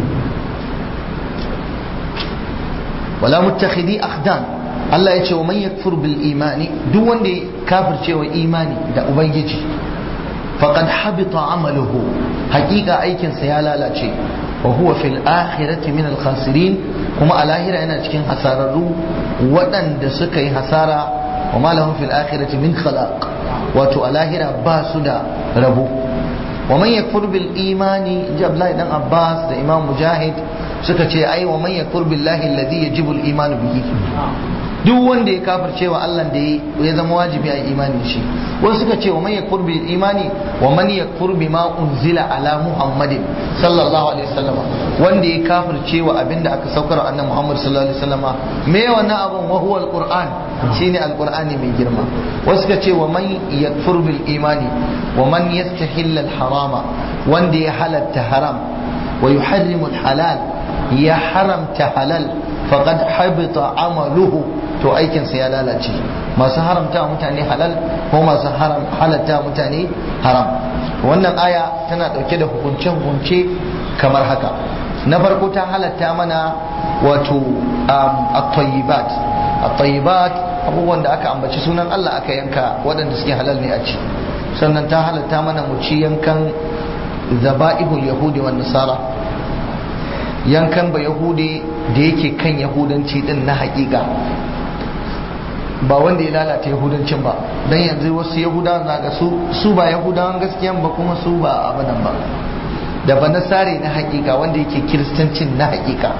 wala muttakhidi akhdan Allah ya ce wa man yakfur bil imani duk wanda ya kafirce wa imani da ubangiji faqad habita amaluhu haqiqa aikin sa ya lalace wa huwa fil akhirati min al khasirin kuma a lahira yana cikin hasararru waɗanda suka yi hasara wa ma lahum fil akhirati min khalaq wato a lahira ba su da rabo wa man yakfur bil imani Abdullahi dan Abbas da Imam Mujahid suka ce ai wa man yakfur billahi alladhi yajibu al iman bihi duk wanda ya kafirce wa Allah da ya zama wajibi a imani shi wasu suka ce wa man yakfur bil imani wa man yakfur bima unzila ala muhammadin sallallahu alaihi wasallam wanda ya kafirce wa abinda aka saukar wa annabi muhammad sallallahu alaihi wasallam me wannan abun wa huwa alquran shine alqurani mai girma wasu suka ce wa man yakfur bil imani wa man yastahill al harama wanda ya halatta haram wa yuharrimu al halal ya haramta halal faqad habita amaluhu to aikinsa ya lalace masu haramta mutane halal ko masu halatta mutane haram wannan aya tana dauke da hukunce-hukunce kamar haka na farko ta halatta mana wato at-tayyibat at-tayyibat abubuwan da aka ambaci sunan Allah aka yanka waɗanda suke halal ne a ci sannan ta halatta mana mu ci yankan zaba'ihul yahudi wan nasara yankan ba yahudi da yake kan yahudanci din na hakika ba wanda ya lalata yahudancin ba don yanzu wasu yahudawan zaga su su ba yahudawan gaskiyan ba kuma su ba abadan ba da ba nasare na hakika wanda yake kiristancin na hakika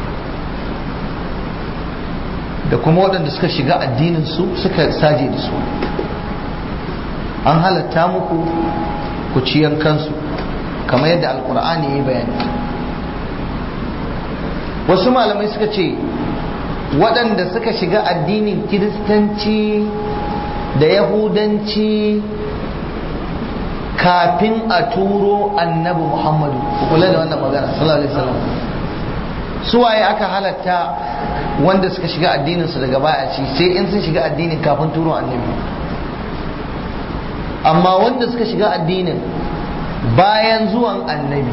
da kuma waɗanda suka shiga addinin su suka saje da su an halatta muku ku ci yankansu kamar yadda alkur'ani ya yi bayani wasu malamai suka ce waɗanda suka shiga addinin kiristanci da yahudanci kafin a turo annabi muhammadu kula da wannan magana sallallahu alaihi wasallam suwaye aka halatta wanda suka shiga addininsu daga baya ci sai in sun shiga addinin kafin turo annabi amma wanda suka shiga addinin bayan zuwan annabi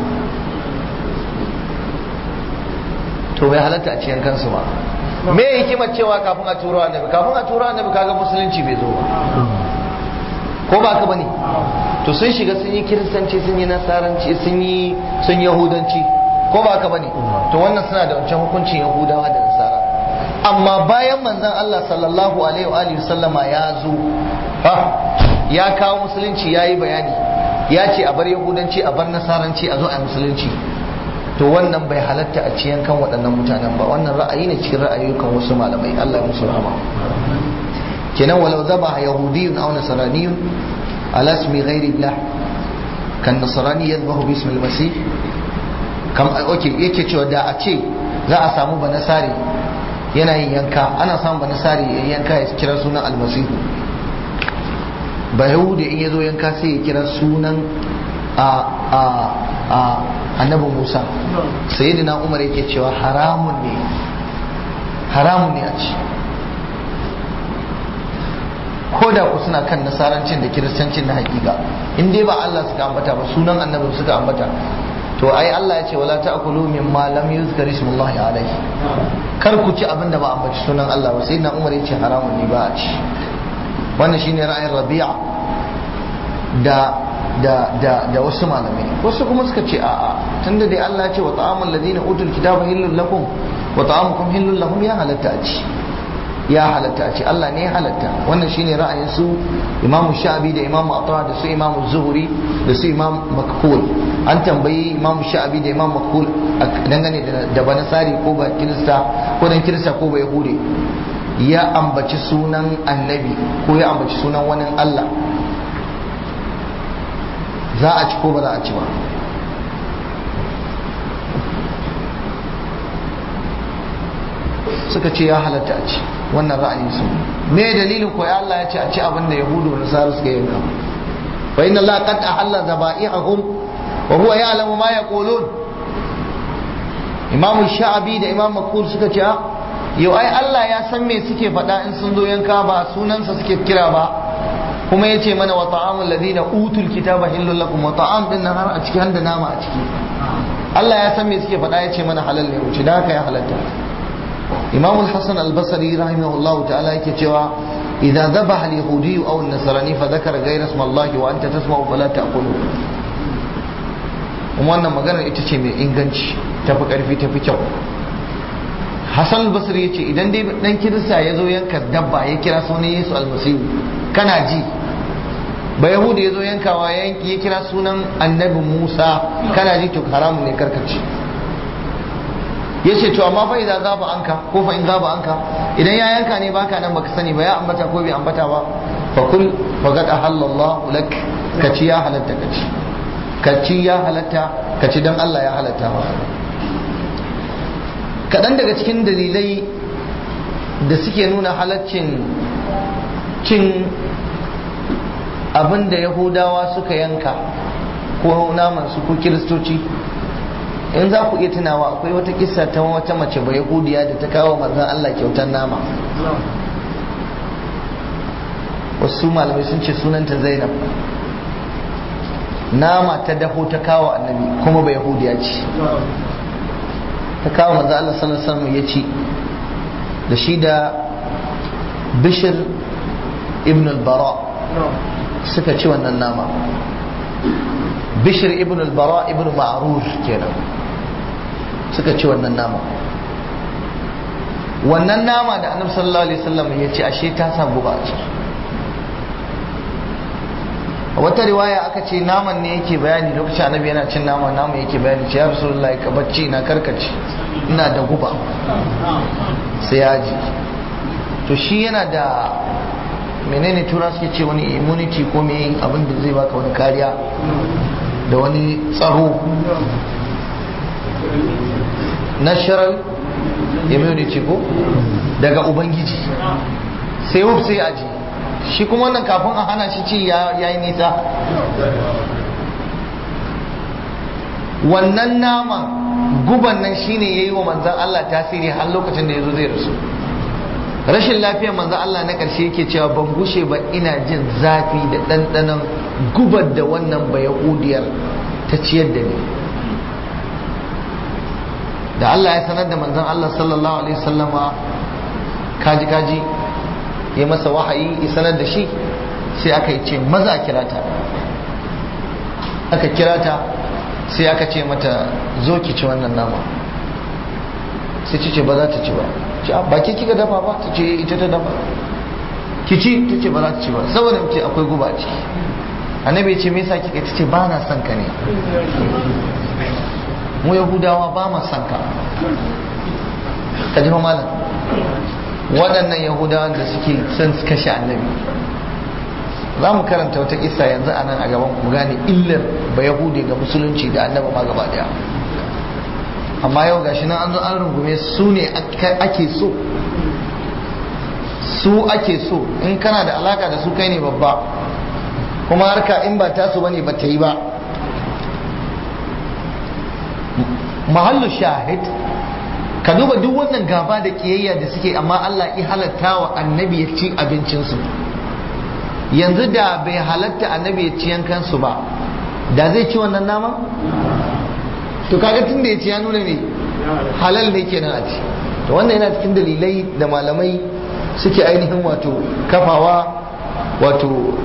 to bai halatta a cikin kansu ba me hikimar cewa kafin a turo annabi kafin a turo annabi kaga musulunci bai zo ba ko ba ka bane to sun shiga sun yi kiristanci sun yi nasaranci sun yi sun yahudanci ko ba ka bane to wannan suna da wancan hukuncin yahudawa da nasara amma bayan manzon Allah sallallahu alaihi wa alihi sallama ya zo ha ya kawo musulunci yayi bayani ya ce a bar yahudanci a bar nasaranci a zo a musulunci to wannan bai halatta a ciyan kan waɗannan mutanen ba wannan ra'ayi ne cikin ra'ayoyin wasu malamai Allah ya musu rahama kenan walau zaba yahudiyyun aw nasraniyyun ala ismi ghairi Allah kan nasrani yadhbahu bi ismi al-masih kam okay yake cewa da a ce za a samu banasari yana yin yanka ana samun banasari ya yanka ya kira sunan almasihu ba yahudi in ya zo yanka sai ya kira sunan a a a annabi Musa sayyidina Umar yake cewa haramun ne haramun ne a ci ko da ku suna kan nasarancin da kiristancin na hakika in dai ba Allah suka ambata ba sunan annabi suka ambata to ai Allah ya ce wala ta'kulu mimma lam yuzkar ismullahi alaihi kar ku ci abin da ba ambaci sunan Allah ba sayyidina Umar ya ce haramun ne ba a ci wannan shine ra'ayin Rabi'a da da da da wasu malamai wasu kuma suka ce a'a tunda dai Allah ya ce wa ta'amul ladina utul kitaba hillul lakum wa ta'amukum hillul lahum ya halatta a ci ya halatta a ci Allah ne ya halatta wannan shine ra'ayin su Imam Sha'abi da Imam Atha da su Imam Zuhri da su Imam Makhul an tambayi Imam Sha'abi da Imam Makhul dangane da banasari ko ba kirista ko dan kirista ko ba yahude ya ambaci sunan annabi ko ya ambaci sunan wani Allah za a ci ko ba za a ci ba suka ce ya halatta a ci wannan ra'ayin su me dalilin ko Allah ya ce a ci abin da yahudu da nasara suka yanka fa inna Allah qad ahalla zaba'ihum wa huwa ya'lamu ma yaqulun Imam Sha'abi da Imam Makur suka ce yau ai Allah ya san me suke faɗa in sun zo yanka ba sunansa suke kira ba kuma yace mana wa ta'amul ladina utul kitaba hillul lakum wa ta'am din nan har a ciki har da nama a ciki Allah ya san me suke faɗa yace mana halal ne wuce da haka ya halatta Imam al-Hasan al-Basri rahimahullahu ta'ala yake cewa idza dhabaha al-yahudi aw an-nasrani fa dhakara ghayra ismi Allah wa anta tasma'u fala ta'kulu wannan maganar ita ce mai inganci tafi karfi tafi kyau Hassan al-Basri yace idan dai dan kirista ya zo yanka dabba ya kira sunan Yesu almasihu kana ji ba yahudi ya zo yankawa ya kira sunan annabi Musa kana ji to haramun ne karkace yace to amma fa idan zaba anka ko fa in zaba anka idan ya yanka ne baka nan baka sani ba ya ambata ko bai ambata ba fa kul faqad ahallallahu lak kaci ya halatta kaci kaci ya halatta kaci dan Allah ya halatta ba kaɗan daga cikin dalilai da suke nuna halaccin cin abin da yahudawa suka yanka ko namansu ko kiristoci in za ku iya tunawa akwai wata kisa ta wata mace ba yahudiya da ta kawo manzan Allah kyautar nama wasu malamai sun ce sunanta zainab nama ta dafo ta kawo annabi kuma ba yahudiya ce ta kawo manzo Allah sallallahu alaihi wasallam ya ci da shi da Bishr ibn al-Bara suka ci wannan nama Bishr ibn al-Bara ibn Ma'rur kenan suka ci wannan nama wannan nama da annabi sallallahu alaihi wasallam ya ci ashe ta sa guba a ciki a wata riwaya aka ce naman ne yake bayani lokacin annabi yana cin nama naman yake bayani ce ya rasulullah ka bacci na karkace ina da guba sai ya ji to shi yana da menene tura suke ce wani immunity ko me abin da zai baka wani kariya da wani tsaro natural immunity ko daga ubangiji sai wuf sai aji shi kuma wannan kafin a hana shi ci ya yi nisa wannan naman guban nan shine yayi wa manzan Allah tasiri har lokacin da yazo zai rasu rashin lafiyar manzan Allah na ƙarshe yake cewa ban gushe ba ina jin zafi da ɗanɗanon gubar da wannan ba yahudiyar ta ciyar da ni da Allah ya sanar da manzan Allah sallallahu alaihi wasallama kaji kaji ya masa wahayi ya sanar da shi sai aka yi ce maza a kira ta aka kira ta sai aka ce mata zo ki ci wannan nama sai ci ce ba za ta ci ba ce ba ki kika dafa ba ta ce ita ta dafa ki ci ta ce ba za ta ci ba saboda ce akwai guba ciki annabi ya ce me yasa kika ta ce ba na son ka ne mu yahudawa ba ma son ka ka ji malam waɗannan yahudawan da suke son su kashe annabi za mu karanta wata kisa yanzu a nan a gaban ku gane illar ba yahudi ga musulunci da annabi ma gaba daya amma yau gashi nan an zo an rungume su ne ake so su ake so in kana da alaka da su kai ne babba kuma harka in ba tasu bane ba ta yi ba mahallu shahid ka duba duk wannan gaba da kiyayya da suke amma Allah ya halatta wa annabi ya ci abincinsu yanzu da bai halatta annabi ya ci yankansu ba da zai ci wannan nama to kaga tun da ya ci ya nuna ne halal ne kenan a ci to wannan yana cikin dalilai da malamai suke ainihin wato kafawa wato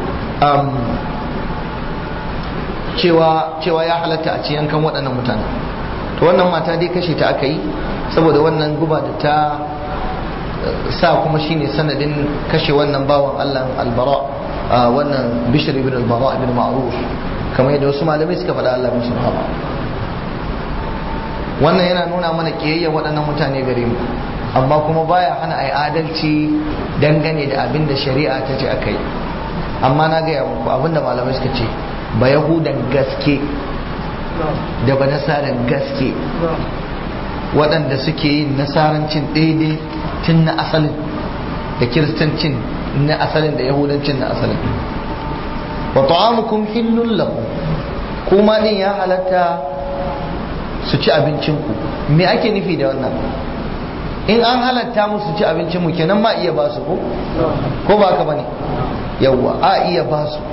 cewa cewa ya halatta a ci yankan waɗannan mutane to wannan mata dai kashe ta aka yi saboda wannan guba da ta sa kuma shine sanadin kashe wannan bawan Allah albara wannan bishir ibn albara ibn ma'ruf kamar yadda wasu malamai suka faɗa Allah musu rahama wannan yana nuna mana kiyayya waɗannan mutane gare mu amma kuma baya hana ai adalci dangane da abin da shari'a ta ce akai amma na gaya muku abin da malamai suka ce ba yahudan gaske da ba nasaran gaske waɗanda suke yin nasarancin daidai tun na asalin da kiristancin na asalin da yahudancin na asalin wa ta'amukum hillul lakum kuma din ya halatta su ci abincinku me ake nufi da wannan in an halatta musu ci abincinmu kenan ma iya ba su ko ko ba ka bane yawwa a iya ba su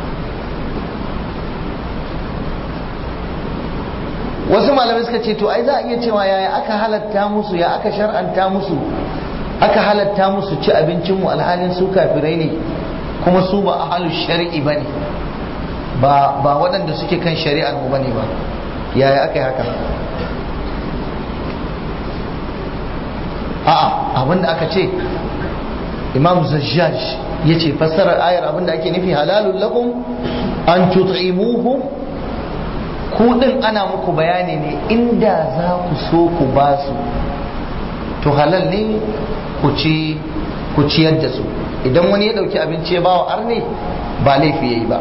wasu malamai suka ce to ai za a iya cewa yaya aka halatta musu ya aka shar'anta musu aka halatta musu ci abincinmu alhalin su kafirai ne kuma su ba ahalu shari'i bane ba ba waɗanda suke kan shari'ar mu bane ba yaya aka yi haka a'a abinda aka ce imam zajjaj ya ce fassarar ayar abinda ake nufi halalun lakum an tut'imuhum ku din ana muku bayani ne inda za ku so ku ba su to halal ne ku ci ku ciyar da su idan wani ya dauki abinci ya bawa arne ba laifi yayi ba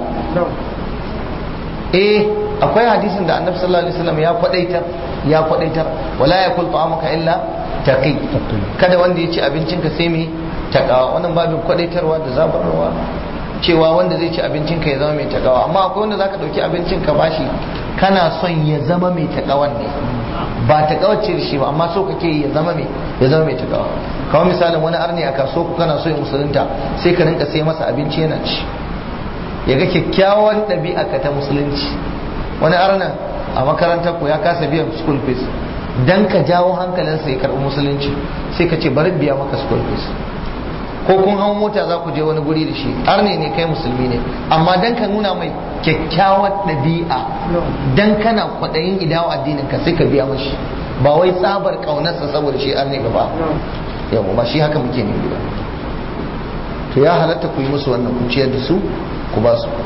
eh akwai hadisin da annabi sallallahu alaihi wasallam ya kwadaitar ya kwadaitar wala yakul ta'amuka illa taqi kada wanda ya ci abincinka sai mai takawa wannan babin kwadaitarwa da zabarwa cewa wanda zai ci abincinka ya zama mai takawa amma akwai wanda zaka dauki abincinka bashi kana son ya zama mai takawan ne ba takawar ce da shi ba amma so kake ya zama mai ya zama mai takawa kamar misalin wani arni a kaso ku kana so ya musulunta sai ka rinka sai masa abinci yana ci ya ga kyakkyawan ɗabi'a ka ta musulunci wani arnan a makarantar ku ya kasa biyan school fees dan ka jawo hankalinsa ya karɓi musulunci sai ka ce bari biya maka school fees ko kun hau mota za ku je wani guri da shi arne ne kai musulmi ne amma dan ka nuna mai kyakkyawar ɗabi'a dan kana kwaɗayin idawa addinin ka sai ka biya mashi ba wai tsabar ƙaunarsa saboda shi arne ba yawa ba shi haka muke nufi ba to ya halatta ku yi musu wannan ku ciyar da su ku ba su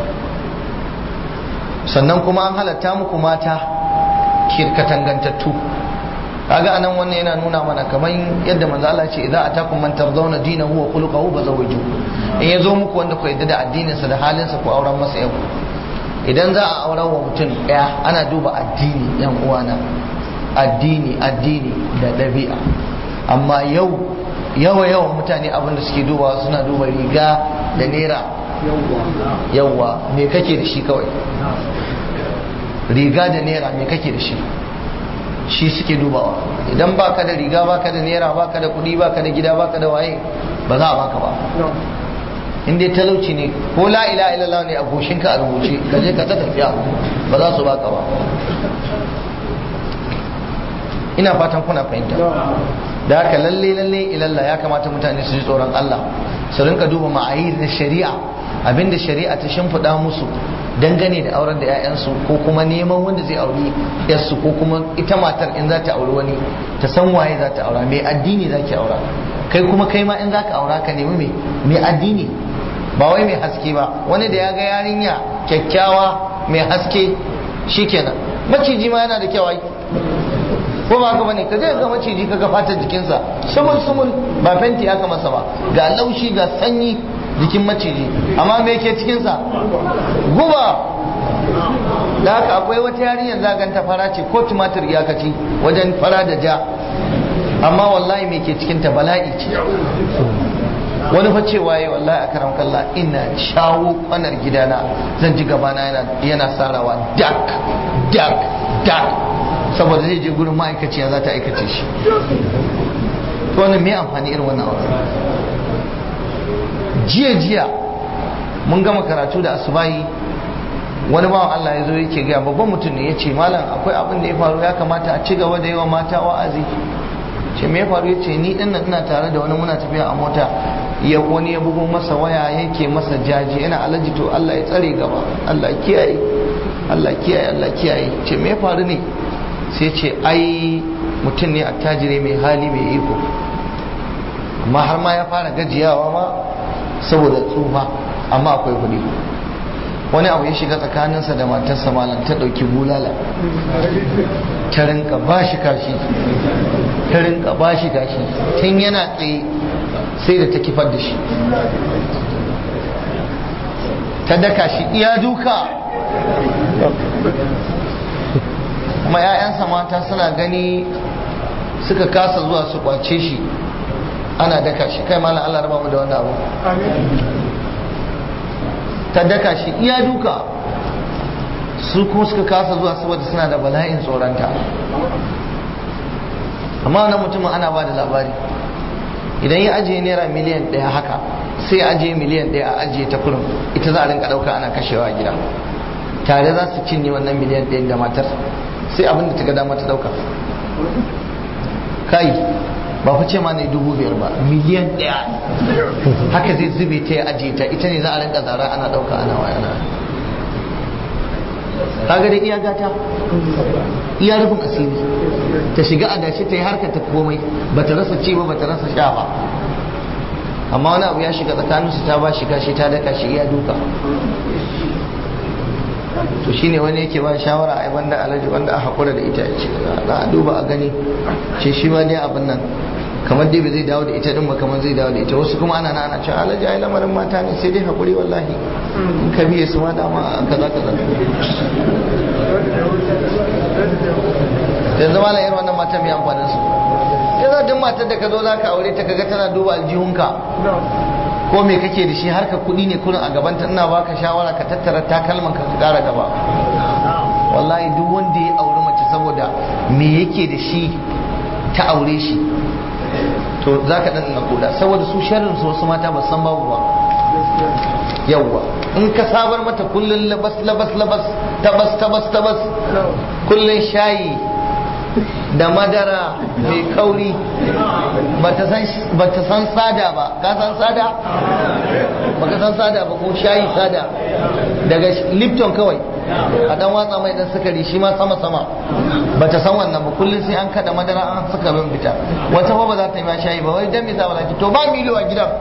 sannan kuma an halatta muku mata kirkatangantattu kaga anan wannan yana nuna mana kamar yadda manzo Allah ce idza atakum man tardawna dinahu wa khuluquhu fazawwiju in yazo muku wanda ku yadda da addinin sa da halin sa ku auren masa yau idan za a auren wa mutum daya ana duba addini yan uwana addini addini da dabi'a amma yau yawa yawan mutane abin da suke dubawa suna duba riga da naira yawa me kake da shi kawai riga da naira me kake da shi shi suke dubawa idan baka da riga baka da naira baka da kudi baka da gida baka da waye ba za a baka ba in dai talauci ne ko la ila illallah ne a goshinka a rubuce ka je ka ta tafiya ba za su baka ba ina fatan kuna fahimta da haka lalle lalle ilalla ya kamata mutane su ji tsoron Allah su rinka duba ma'ayir na shari'a abinda shari'a ta shimfiɗa musu dangane da auren da 'ya'yansu ko kuma neman wanda zai auri yarsu ko kuma ita matar in za ta auri wani ta san waye za ta aura mai addini za ki aura kai kuma kai ma in za ka aura ka nemi mai addini ba wai mai haske ba wani da ya ga yarinya kyakkyawa mai haske shikenan maciji ma yana da kyau ko ba haka bane ka je ga maciji ka ga fatar jikinsa sumul sumul ba fenti aka masa ba ga laushi ga sanyi jikin maciji amma me yake cikinsa guba da haka akwai wata yarinyar zaganta fara ce ko tumatir iyakaci wajen fara da ja amma wallahi me ke cikinta bala'i ce wani fa cewa yayi wallahi a karam kalla ina shawo kwanar gidana zan ji gabana yana yana sarawa dak dak dak saboda zai je gurin ma'aikaciya za ta aikace shi to wannan me amfani irin wannan aure jiya jiya mun gama karatu da asubahi wani bawan Allah ya zo yake gaya babban mutum ne ya ce malam akwai abin da ya faru ya kamata a ci gaba da yawa mata wa'azi ce me ya faru ya ce ni din nan ina tare da wani muna tafiya a mota ya wani ya bugo masa waya yake masa jaji yana alaji to Allah ya tsare gaba Allah kiyaye Allah kiyaye Allah kiyaye ce me ya faru ne sai ce ai mutum ne attajire mai hali mai iko amma har ma ya fara gajiyawa ma saboda tsufa amma akwai kuɗi wani abu ya shiga tsakaninsa da matarsa malam ta ɗauki bulala ta rinka ba shi kashi ta rinka ba shi kashi tun yana tsaye sai da ta kifar da shi ta daka shi iya duka kuma 'ya'yansa mata suna gani suka kasa zuwa su kwace shi ana daka shi kai malam Allah raba mu da wannan abu ta daka shi iya duka su kuma suka kasa zuwa saboda suna da bala'in tsoronta amma wannan mutumin ana ba da labari idan ya ajiye naira miliyan ɗaya haka sai ya ajiye miliyan ɗaya a ajiye ta kurin ita za a rinka ɗauka ana kashewa a gida tare za su cinye wannan miliyan ɗayan da matar sai abin da ta ga dama ta ɗauka kai ba fa ce ma ne dubu biyar ba miliyan ɗaya haka zai zube ta ya ajiye ta ita ne za a rinka zara ana ɗauka ana wayana kaga da iya gata iya rufin asiri ta shiga a dashi ta yi harkar ta komai ba ta rasa ci ba ba ta rasa sha ba amma wani abu ya shiga tsakaninsu ta ba shi kashi ta daka shi iya duka to shine wani yake ba shawara a wanda alaji wanda a haƙura da ita ce na duba a gani ce shi ma dai abin nan kamar dai bai zai dawo da ita din ba kamar zai dawo da ita wasu kuma ana ana cewa alaji ai lamarin mata ne sai dai haƙuri wallahi in ka biye su ma dama kaza kaza yanzu ma irin wannan mata mai amfanin su yanzu duk matar da ka zo za ka aure ta kaga tana duba aljihunka ko me kake da shi har ka kuɗi ne kurin a gaban ta ina baka shawara ka tattara takalman ka ƙara gaba wallahi duk wanda ya auri mace saboda me yake da shi ta aure shi to za ka ɗan na koda saboda su sharrin su wasu mata ba san babu ba yawwa in ka sabar mata kullun labas labas labas tabas tabas tabas kullun shayi da madara mai kauri ba ta san sada ba ka san sada ba ka san sada ba ko shayi sada daga lipton kawai a dan watsa mai dan sukari shi ma sama sama ba ta san wannan ba kullum sai an kada madara an saka min fita wata ba ba za ta yi ma shayi ba wai dan me za ba to ba milo a gidan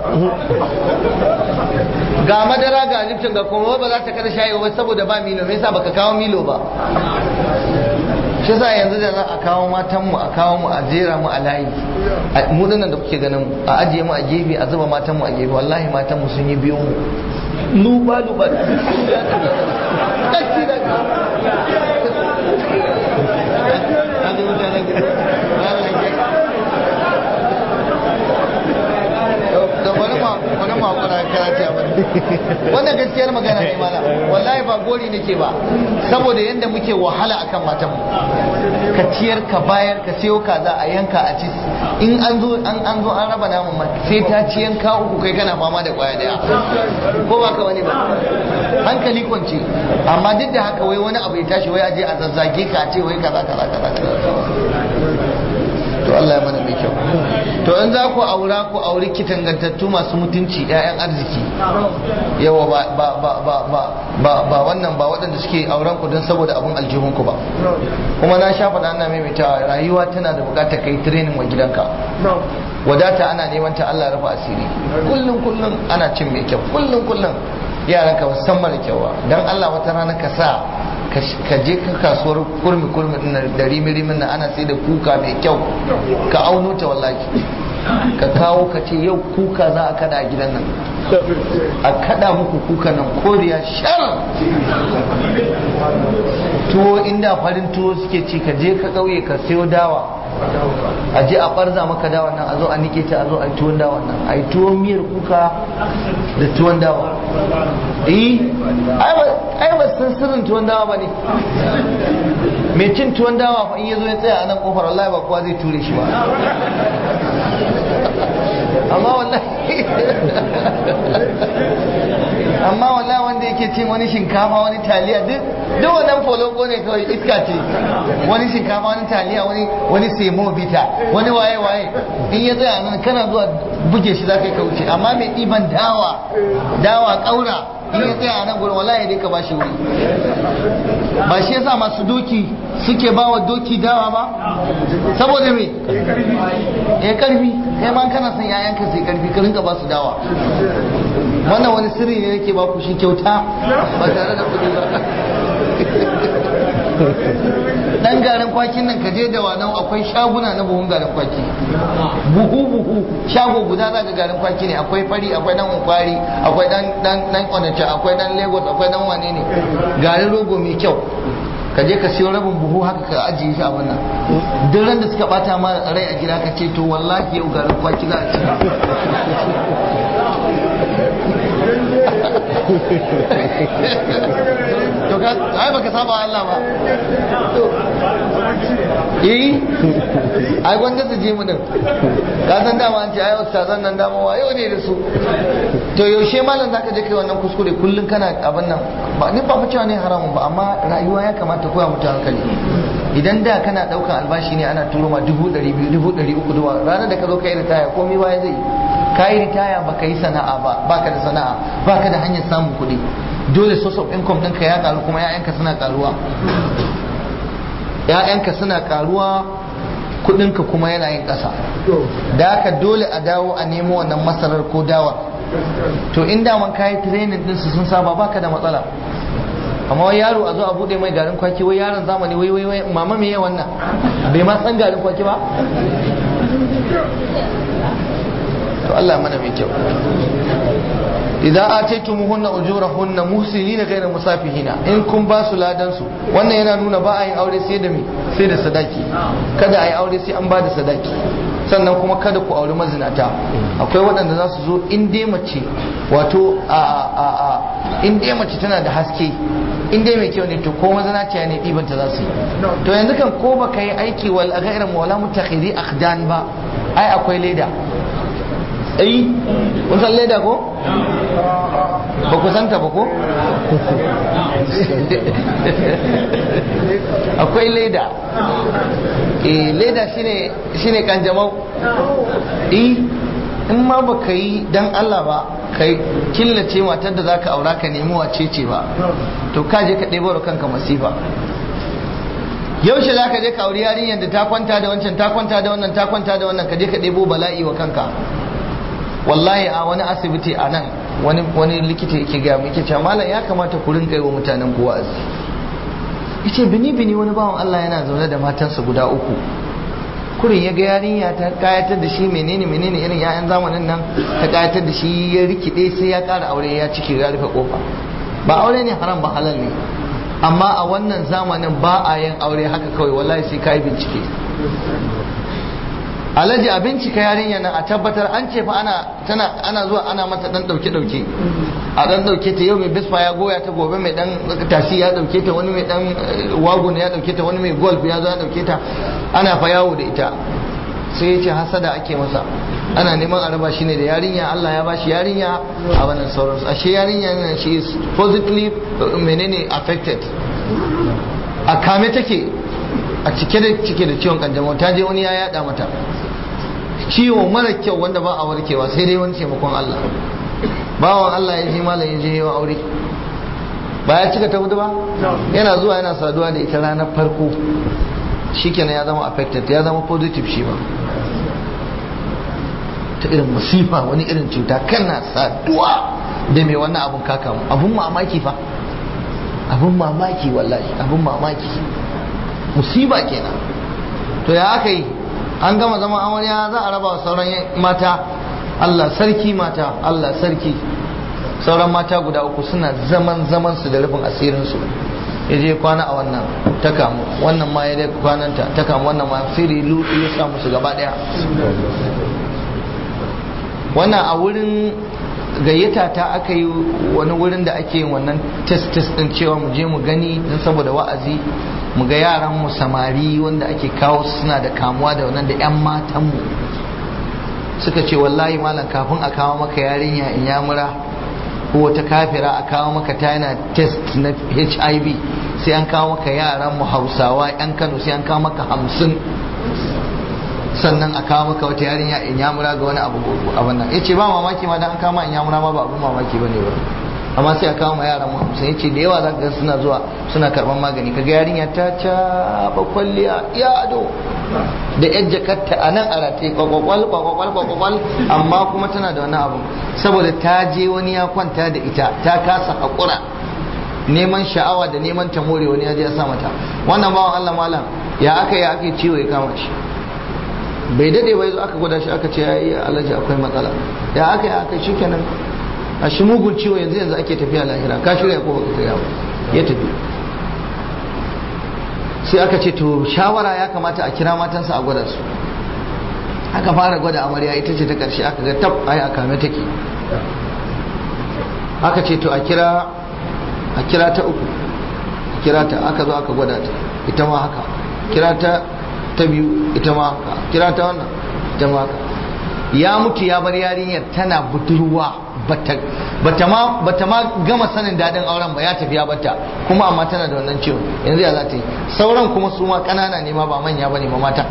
ga madara ga lipton ga kuma ba za ta kada shayi ba saboda ba milo me yasa baka kawo milo ba shi sa yanzu da za a kawo matanmu a kawo mu a jera mu a layi mu dinnan da kuke ganin a ajiye mu a gefe a zuba matanmu a gefe wallahi matanmu sun yi biyu mu luba luba da wani wani makona karatu ya bane wannan gaskiyar magana ne mana wallahi ba gori nake ba saboda yadda muke wahala akan matan ka ciyar ka bayar ka sayo kaza a yanka a ci in an zo an an zo an raba namun ma sai ta ci yanka uku kai kana fama da kwaya daya ko ba ka wani ba hankali kwance amma duk da haka wai wani abu ya tashi wai aje a zazzage ka a ce wai kaza kaza kaza to Allah ya mana mai kyau to in za ku aura ku auri kitangantattu masu mutunci ƴaƴan arziki yawa ba ba ba ba ba ba ba wannan ba waɗanda suke auren ku don saboda abun aljihun ku ba kuma na sha faɗa ana maimaitawa rayuwa tana da buƙatar kai training wa gidanka wadata ana neman ta Allah rufa asiri kullum kullum ana cin mai kyau kullum kullum yaran ka san mara kyau dan Allah wata rana ka sa ka je ka kasuwar kurmi kurmi da rimi rimin nan ana sai da kuka mai kyau ka auno ta wallahi ka kawo ka ce yau kuka za a kada a gidan nan a kada muku kuka nan koriya shar tuwo inda farin tuwo suke ci ka je ka kauye ka sayo dawa a je a barza maka dawa nan a zo a nike ta a zo a yi tuwon dawa nan a yi tuwon miyar kuka da tuwon dawa eh ai ba san sirrin tuwon dawa ba ne mai cin tuwon dawa fa in ya zo ya tsaya a nan kofar wallahi ba kowa zai ture shi ba amma wallahi amma wallahi wanda yake cin wani shinkafa wani taliya duk duk wannan foloko ne kawai iska ce wani shinkafa wani taliya wani wani semo bita wani waye waye in ya tsaya nan kana zuwa buge shi zaka yi kauce amma mai ɗiban dawa dawa ƙaura in ya tsaya a nan gurin wallahi dai ka ba shi wuri ba shi yasa masu doki suke ba wa doki dawa ba saboda me ya karfi kai ma kana son yayanka sai karfi ka rinka ba su dawa wannan wani sirri ne nake ba ku shi kyauta ba tare da kuɗi ba dan garin kwakin nan ka je da wannan akwai shaguna na buhun garin kwaki buhu buhu shago guda za ga garin kwaki ne akwai fari akwai dan ukwari akwai dan dan dan kwanace akwai dan lagos akwai dan wane ne garin rogo mai kyau ka je ka siyo rabin buhu haka ka ajiye shi a wannan duk ran da suka bata ma rai a gida ka ce to wallahi yau garin kwaki za a ci to ka ai baka saba Allah ba eh ai gwanda su je mu din ka san dama an ce ai ustazan nan dama wa yau ne da su to yaushe malam zaka je kai wannan kuskure kullun kana abin nan ba ni ba cewa ne haramun ba amma rayuwa ya kamata koya mutu hankali idan da kana daukan albashi ne ana turo ma dubu ɗari biyu dubu ɗari uku duwa ranar da ka zo ka yi ritaya komai baya zai ka yi ritaya ba ka yi sana'a ba baka da sana'a baka da hanyar samun kuɗi dole source of income ɗinka ya karu kuma 'ya'yanka suna karuwa ‘ya'yanka suna karuwa kudinka kuma yana yin ƙasa da haka dole a dawo a nemo wannan masarar ko dawar to in daman kayi training ɗinsu sun saba baka da matsala amma wai yaro a zo a bude mai garin kwaki wai yaron zamani wai wai wai mama me wannan bai ma san garin kwaki ba to Allah mana mai kyau idan ataytumuhunna ujurahunna muhsinina ghayra musafihina in kun ba su ladan su wannan yana nuna ba a yin aure sai da me sai da sadaki kada a yi aure sai an ba da sadaki sannan kuma kada ku auri mazinata akwai waɗanda za su zo in dai mace wato a a a in dai mace tana da haske in dai mai kyau ne to ko mazinaciya ne ɗibanta za su yi to yanzu kan ko baka yi aiki wal ghayra wala mutakhiri akhdan ba ai akwai leda ai kun san leda ko ba ku santa ba ko akwai leda eh leda shine shine kanjamau eh in ma ba ka yi dan Allah ba ka killace matar da zaka aura ka nemi wace ce ba to ka je ka ɗebo da kanka masifa yaushe za ka je ka auri yarinyar da ta kwanta da wancan ta kwanta da wannan ta kwanta da wannan ka je ka ɗebo bala'i wa kanka wallahi a wani asibiti a nan wani wani likita yake ga mu yake cewa malam ya kamata ku rinka yi wa mutanen ku wa'azi yace bini bini wani bawan Allah yana zaune da matansa guda uku kurin ya ga yarinya ta kayatar da shi menene menene irin yayan zamanin nan ta kayatar da shi ya rikide sai ya kara aure ya cike ya rufe kofa ba aure ne haram ba halal ne amma a wannan zamanin ba a yin aure haka kawai wallahi sai ka yi bincike alhaji a bincika yarinya nan a tabbatar an ce fa ana tana ana zuwa ana mata dan dauke dauke a dan dauke ta yau mai bisfa ya goya ta gobe mai dan tasi ya dauke ta wani mai dan wagon ya dauke ta wani mai golf ya zo ya dauke ta ana fa yawo da ita sai ya ce hasada ake masa ana neman a raba shi ne da yarinya Allah ya bashi yarinya a wannan sauransu ashe yarinya nan she is positively menene affected a kame take a cike da cike da ciwon kanjamau ta je wani ya yada mata ciwo mara kyau wanda ba a warkewa sai dai wani taimakon Allah bawan Allah ya je malam ya je yawa aure ba ya cika ta hudu ba yana zuwa yana saduwa da ita ranar farko shikenan ya zama affected ya zama positive shi ba ta irin musifa wani irin cuta kana saduwa da mai wannan abun kaka abun mamaki fa abun mamaki wallahi abun mamaki musiba kenan to ya aka yi an gama zama amarya za a raba wa sauran mata Allah sarki mata Allah sarki sauran mata guda uku suna zaman zaman su da rufin asirin su ya je kwana a wannan ta kamu wannan ma ya dai kwananta ta kamu wannan ma siri lutu ya samu su gaba daya wannan a wurin gayyata ta aka yi wani wurin da ake yin wannan test test din cewa mu je mu gani don saboda wa'azi mu ga yaran mu samari wanda ake kawo suna da kamuwa da wannan da yan matan mu suka ce wallahi malam kafin a kawo maka yarinya in ya mura ko wata kafira a kawo maka tana test na HIV sai an kawo maka yaran mu Hausawa yan Kano sai an kawo maka hamsin sannan a kawo maka wata yarinya in yamura ga wani abu abin nan yace ba mamaki ma dan an kama in yamura ma ba abin mamaki bane ba amma sai a kawo ma yaran mu sai yace da yawa za ga suna zuwa suna karban magani kaga yarinya ta caba kwalliya ya ado da yan jakarta a nan a rataye kwakwal kwakwal kwakwal amma kuma tana da wani abu saboda ta je wani ya kwanta da ita ta kasa hakura neman sha'awa da neman ta more wani ya je ya sa mata wannan bawan Allah malam ya aka yi aka ciwo ya kama shi bai dade bai zo aka gwada shi aka ce ya yi alaji akwai matsala ya aka yi aka shi kenan a shi mugun ciwo yanzu yanzu ake tafiya lahira ka shirya ko baka shirya ba ya tafi sai aka ce to shawara ya kamata a kira matansa a gwada su aka fara gwada amarya ita ce ta karshe aka ga tab ai a kame take aka ce to a kira a kira ta uku a kira ta aka zo aka gwada ta ita ma haka kira ta ta biyu ita ma haka kira ta wannan ita ma haka ya mutu ya bar yarinyar tana budurwa bata ma bata ma gama sanin dadin auren ba ya tafi ya bata kuma amma tana da wannan ciwon yanzu ya za ta yi sauran kuma su ma kanana ne ma ba manya bane ma mata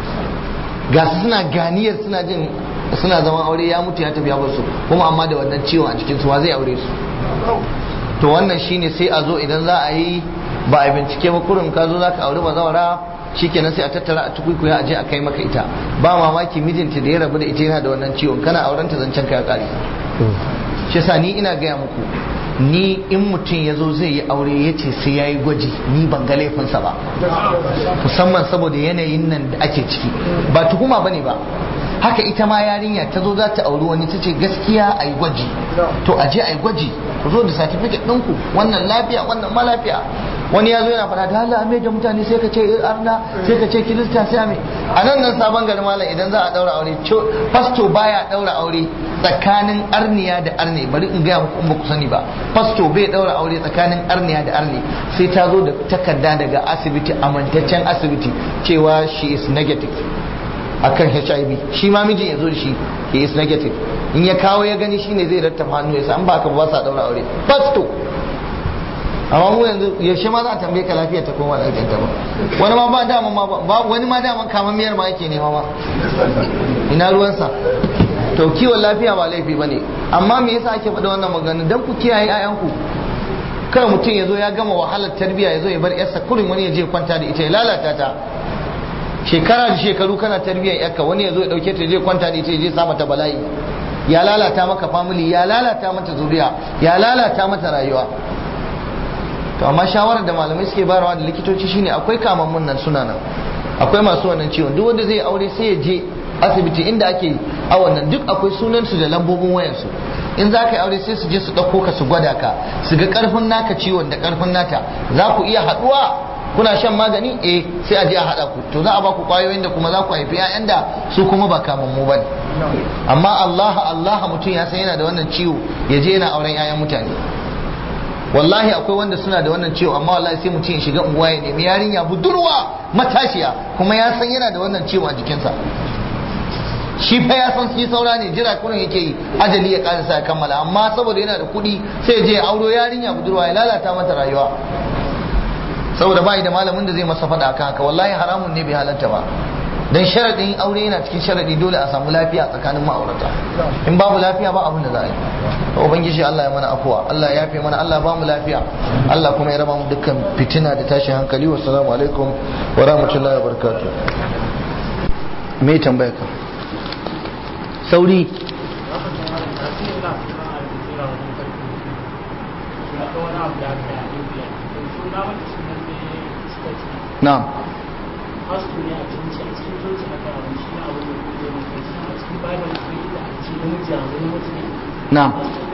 ga su suna ganiyar suna jin suna zaman aure ya mutu ya tafi ya bar su kuma amma da wannan ciwon a cikin su wa zai aure su to wannan shine sai a zo idan za a yi ba a bincike ba kurin ka zo za ka aure bazawara shikenan sai a tattara a tukuikuya a je a kai maka ita ba mamaki mijinta da ya rabu da ita yana da wannan ciwon kana aurenta zancen ka ya kare shi sa ni ina gaya muku ni in mutum ya zo zai yi aure ya ce sai ya yi gwaji ni ban ga laifinsa ba musamman saboda yanayin nan da ake ciki ba tuhuma ba ne ba haka ita ma yarinya ta zo za ta auri wani ta ce gaskiya a yi gwaji to a je a yi gwaji ku zo da certificate ɗinku wannan lafiya wannan ma lafiya wani ya zo yana fara da Allah mai da mutane sai ka ce arna sai ka ce kirista sai mai a nan nan sabon gari malam idan za a daura aure fasto baya daura aure tsakanin arniya da arne bari in gaya muku in ba ku sani ba fasto bai daura aure tsakanin arniya da arne sai ta zo da takarda daga asibiti amintaccen asibiti cewa she is negative akan HIV shi ma mijin ya zo da shi he is negative in ya kawo ya gani shine zai rattafa hannu ya san ba ka ba sa daura aure fasto amma mu yanzu yaushe ma za a tambaye ka lafiya ta koma lafiyar ta ba wani ma ba dama ma ba wani ma dama kamar miyar ma yake nema ma ina ruwansa to kiwon lafiya ba laifi bane amma me yasa ake faɗa wannan magana dan ku kiyaye ayanku kada mutum ya zo ya gama wahalar tarbiyya ya zo ya bar yarsa kurin wani ya je kwanta da ita ya lalata ta shekara da shekaru kana tarbiyyar yarka wani ya zo ya dauke ta ya je kwanta da ita ya je sa mata bala'i ya lalata maka family ya lalata mata zuriya ya lalata mata rayuwa to amma shawarar da malamai suke bayarwa da likitoci shine akwai kamammun nan suna nan akwai masu wannan ciwon duk wanda zai aure sai ya je asibiti inda ake awon nan duk akwai sunansu da lambobin wayansu in za ka yi aure sai su je su ɗauko ka su gwada ka su ga ƙarfin naka ciwon da ƙarfin nata za ku iya haɗuwa kuna shan magani eh sai a je a haɗa ku to za a ba ku ƙwayoyin da kuma za ku haifi 'ya'yan da su kuma ba kamammu ba ne amma Allah Allah mutum ya san yana da wannan ciwo ya je yana auren 'ya'yan mutane wallahi akwai wanda suna da wannan ciwo amma wallahi sai mutum ya shiga unguwa ya nemi yarinya budurwa matashiya kuma ya san yana da wannan ciwo a jikinsa shi fa ya san shi saura ne jira kurin yake yi ajali ya karasa ya kammala amma saboda yana da kuɗi sai ya je ya auro yarinya budurwa ya lalata mata rayuwa saboda bai da malamin da zai masa faɗa akan haka wallahi haramun ne bai halatta ba dan sharadin aure yana cikin sharadi dole a samu lafiya tsakanin ma'aurata in babu lafiya ba abin da za a yi to ubangiji Allah ya mana afuwa Allah ya yafe mana Allah ba mu lafiya Allah kuma ya raba mu dukkan fitina da tashin hankali wa assalamu alaikum wa rahmatullahi wa barakatuh me tambaya ka sauri na'am na'am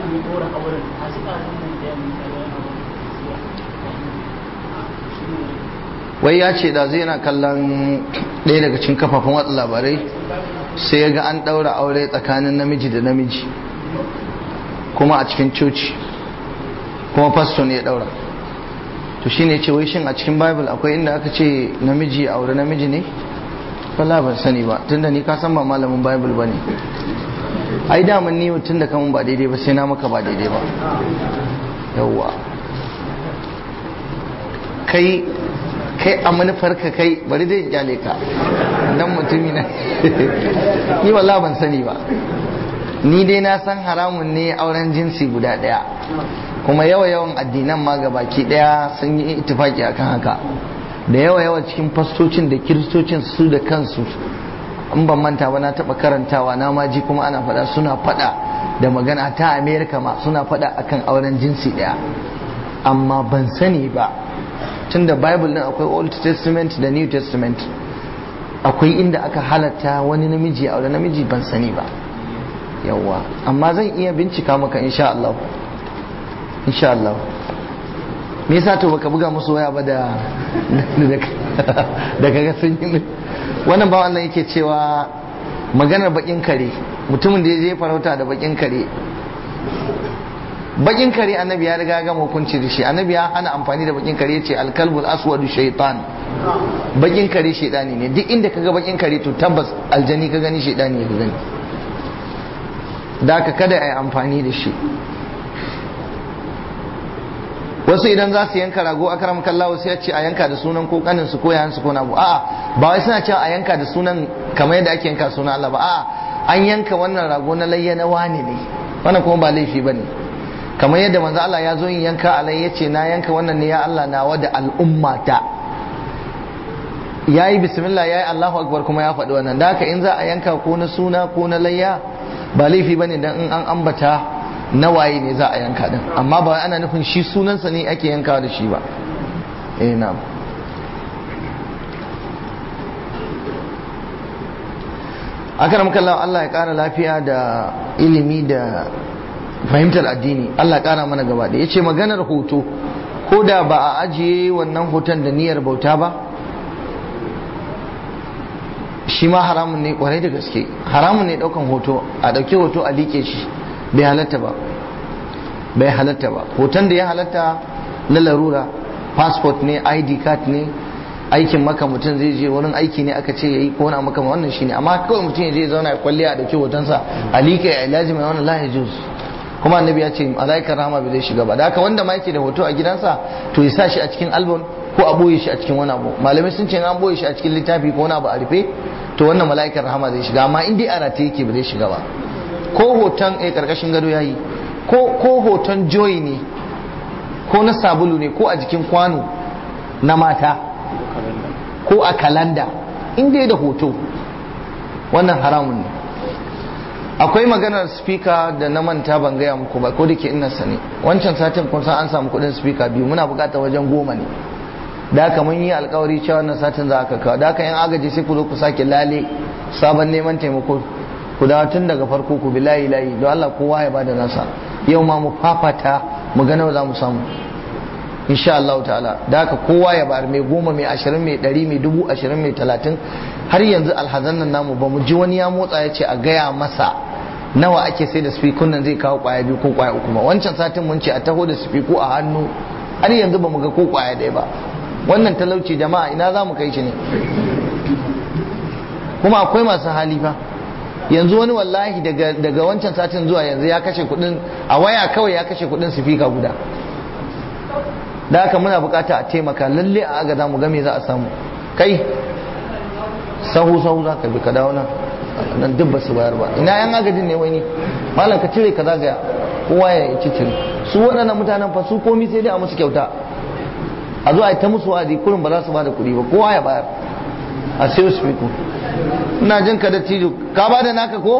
wai ya ce da zai yana kallon ɗaya daga cikin kafafen watsa labarai sai ya ga an ɗaura aure tsakanin namiji da namiji kuma a cikin coci kuma fasto ne ya ɗaura to shi ne ce wai shin a cikin bible akwai inda aka ce namiji aure namiji ne wala ban sani ba tunda ni ka san ba malamin bible ba ne ai daman ni tun da kamun ba daidai ba sai na maka ba daidai ba yawwa kai kai a manufarka kai bari dai kyale ka dan mutumi na ni walla ban sani ba ni dai na san haramun ne auren jinsi guda daya kuma yawa yawan addinan ma ga baki daya sun yi itifaki akan haka da yawa yawa cikin fastocin da kiristocin su da kansu in ban manta ba na taba karantawa na maji kuma ana faɗa suna faɗa da magana ta amerika ma suna faɗa akan auren jinsi daya amma ban sani ba tunda bible din akwai old testament da new testament akwai inda aka halatta wani namiji a wani namiji ban sani ba yawa amma zan iya bincika maka insha Allah insha Allah me yasa to baka buga musu waya ba da da kaga sun yi wannan ba wannan yake cewa maganar bakin kare mutumin da ya je farauta da bakin kare bakin kare annabi ya riga gama hukunci da shi annabi ya hana amfani da bakin kare ce alkalbul aswadu shaitan bakin kare shaitani ne duk inda kaga bakin kare to tabbas aljani ka gani shaitani ya gani da ka kada a yi amfani da shi wasu idan za su yanka rago a karam kallawa sai ya ce a yanka da sunan ko kanin su ko yayan su ko na a'a ba wai suna cewa a yanka da sunan kamar yadda ake yanka sunan Allah ba a'a an yanka wannan rago na layya na wani ne wannan kuma ba laifi bane kamar yadda manzo Allah ya zo yin yanka alai ya ce na yanka wannan ne ya Allah nawa da al'ummata yayi bismillah yayi Allahu akbar kuma ya faɗi wannan da haka in za a yanka ko na suna ko na layya ba laifi bane dan in an ambata na waye ne za a yanka din amma ba ana nufin shi sunansa ne ake yanka da shi ba eh na'am akaram kallahu Allah ya kara lafiya da ilimi da fahimtar addini Allah kara mana gaba da yace maganar hoto ko da ba a ajiye wannan hoton da niyyar bauta ba shi ma haramun ne kwarai da gaske haramun ne daukan hoto a dauke hoto a like shi bai halatta ba bai halatta ba hoton da ya halatta na larura passport ne id card ne aikin maka mutum zai je wurin aiki ne aka ce yayi ko wani maka wannan shine amma kawai mutum ya je zauna ya kwalliya a dauke hotonsa alika ya ilaji mai wannan lahi juz kuma annabi ya ce malaikar rahama bai zai shiga ba da haka wanda ma yake da hoto a gidansa to ya sa shi a cikin album ko a boye shi a cikin wani abu malamai sun ce an boye shi a cikin littafi ko wani abu a rufe to wannan malaikar rahama zai shiga amma in dai a rataye yake ba zai shiga ba ko hoton a karkashin gado yayi ko ko hoton joy ne ko na sabulu ne ko a jikin kwano na mata ko a kalanda in dai da hoto wannan haramun ne akwai maganar speaker da na manta ban gaya muku ba ko da ke ina sani wancan satin kun san an samu kudin speaker biyu muna bukata wajen goma ne da haka mun yi alkawari cewa wannan satin za ka kawo da haka yan agaji sai ku zo ku sake lale sabon neman taimako ku dawo tun daga farko ku bi layi layi don Allah kowa ya bada nasa yau ma mu fafata mu ga nawa za mu samu insha Allah ta'ala da haka kowa ya bar mai goma mai ashirin mai ɗari mai dubu ashirin mai talatin har yanzu alhazan nan namu ba mu ji wani ya motsa ya ce a gaya masa nawa ake sai da spiku nan zai kawo kwaya biyu ko kwaya uku ba wancan satin mun ce a taho da spiku a hannu har yanzu ba mu ga ko kwaya ɗaya ba wannan talauci jama'a ina za mu kai shi ne kuma akwai masu hali fa yanzu wani wallahi daga wancan satin zuwa yanzu ya kashe kudin a waya kawai ya kashe kudin sifika guda da haka muna bukata a taimaka lalle a aga za mu game za a samu kai sahu sahu za ka bi ka dawo nan nan duk ba su bayar ba ina yan agajin ne wani malam ka cire ka zagaya kowa ya ci cire su waɗannan mutanen fa su komi sai dai a musu kyauta a zo a yi ta musu wa'azi kurin ba za su ba da kuɗi ba kowa ya bayar a sayo su fiko ina jin ka da tijo ka ba da naka ko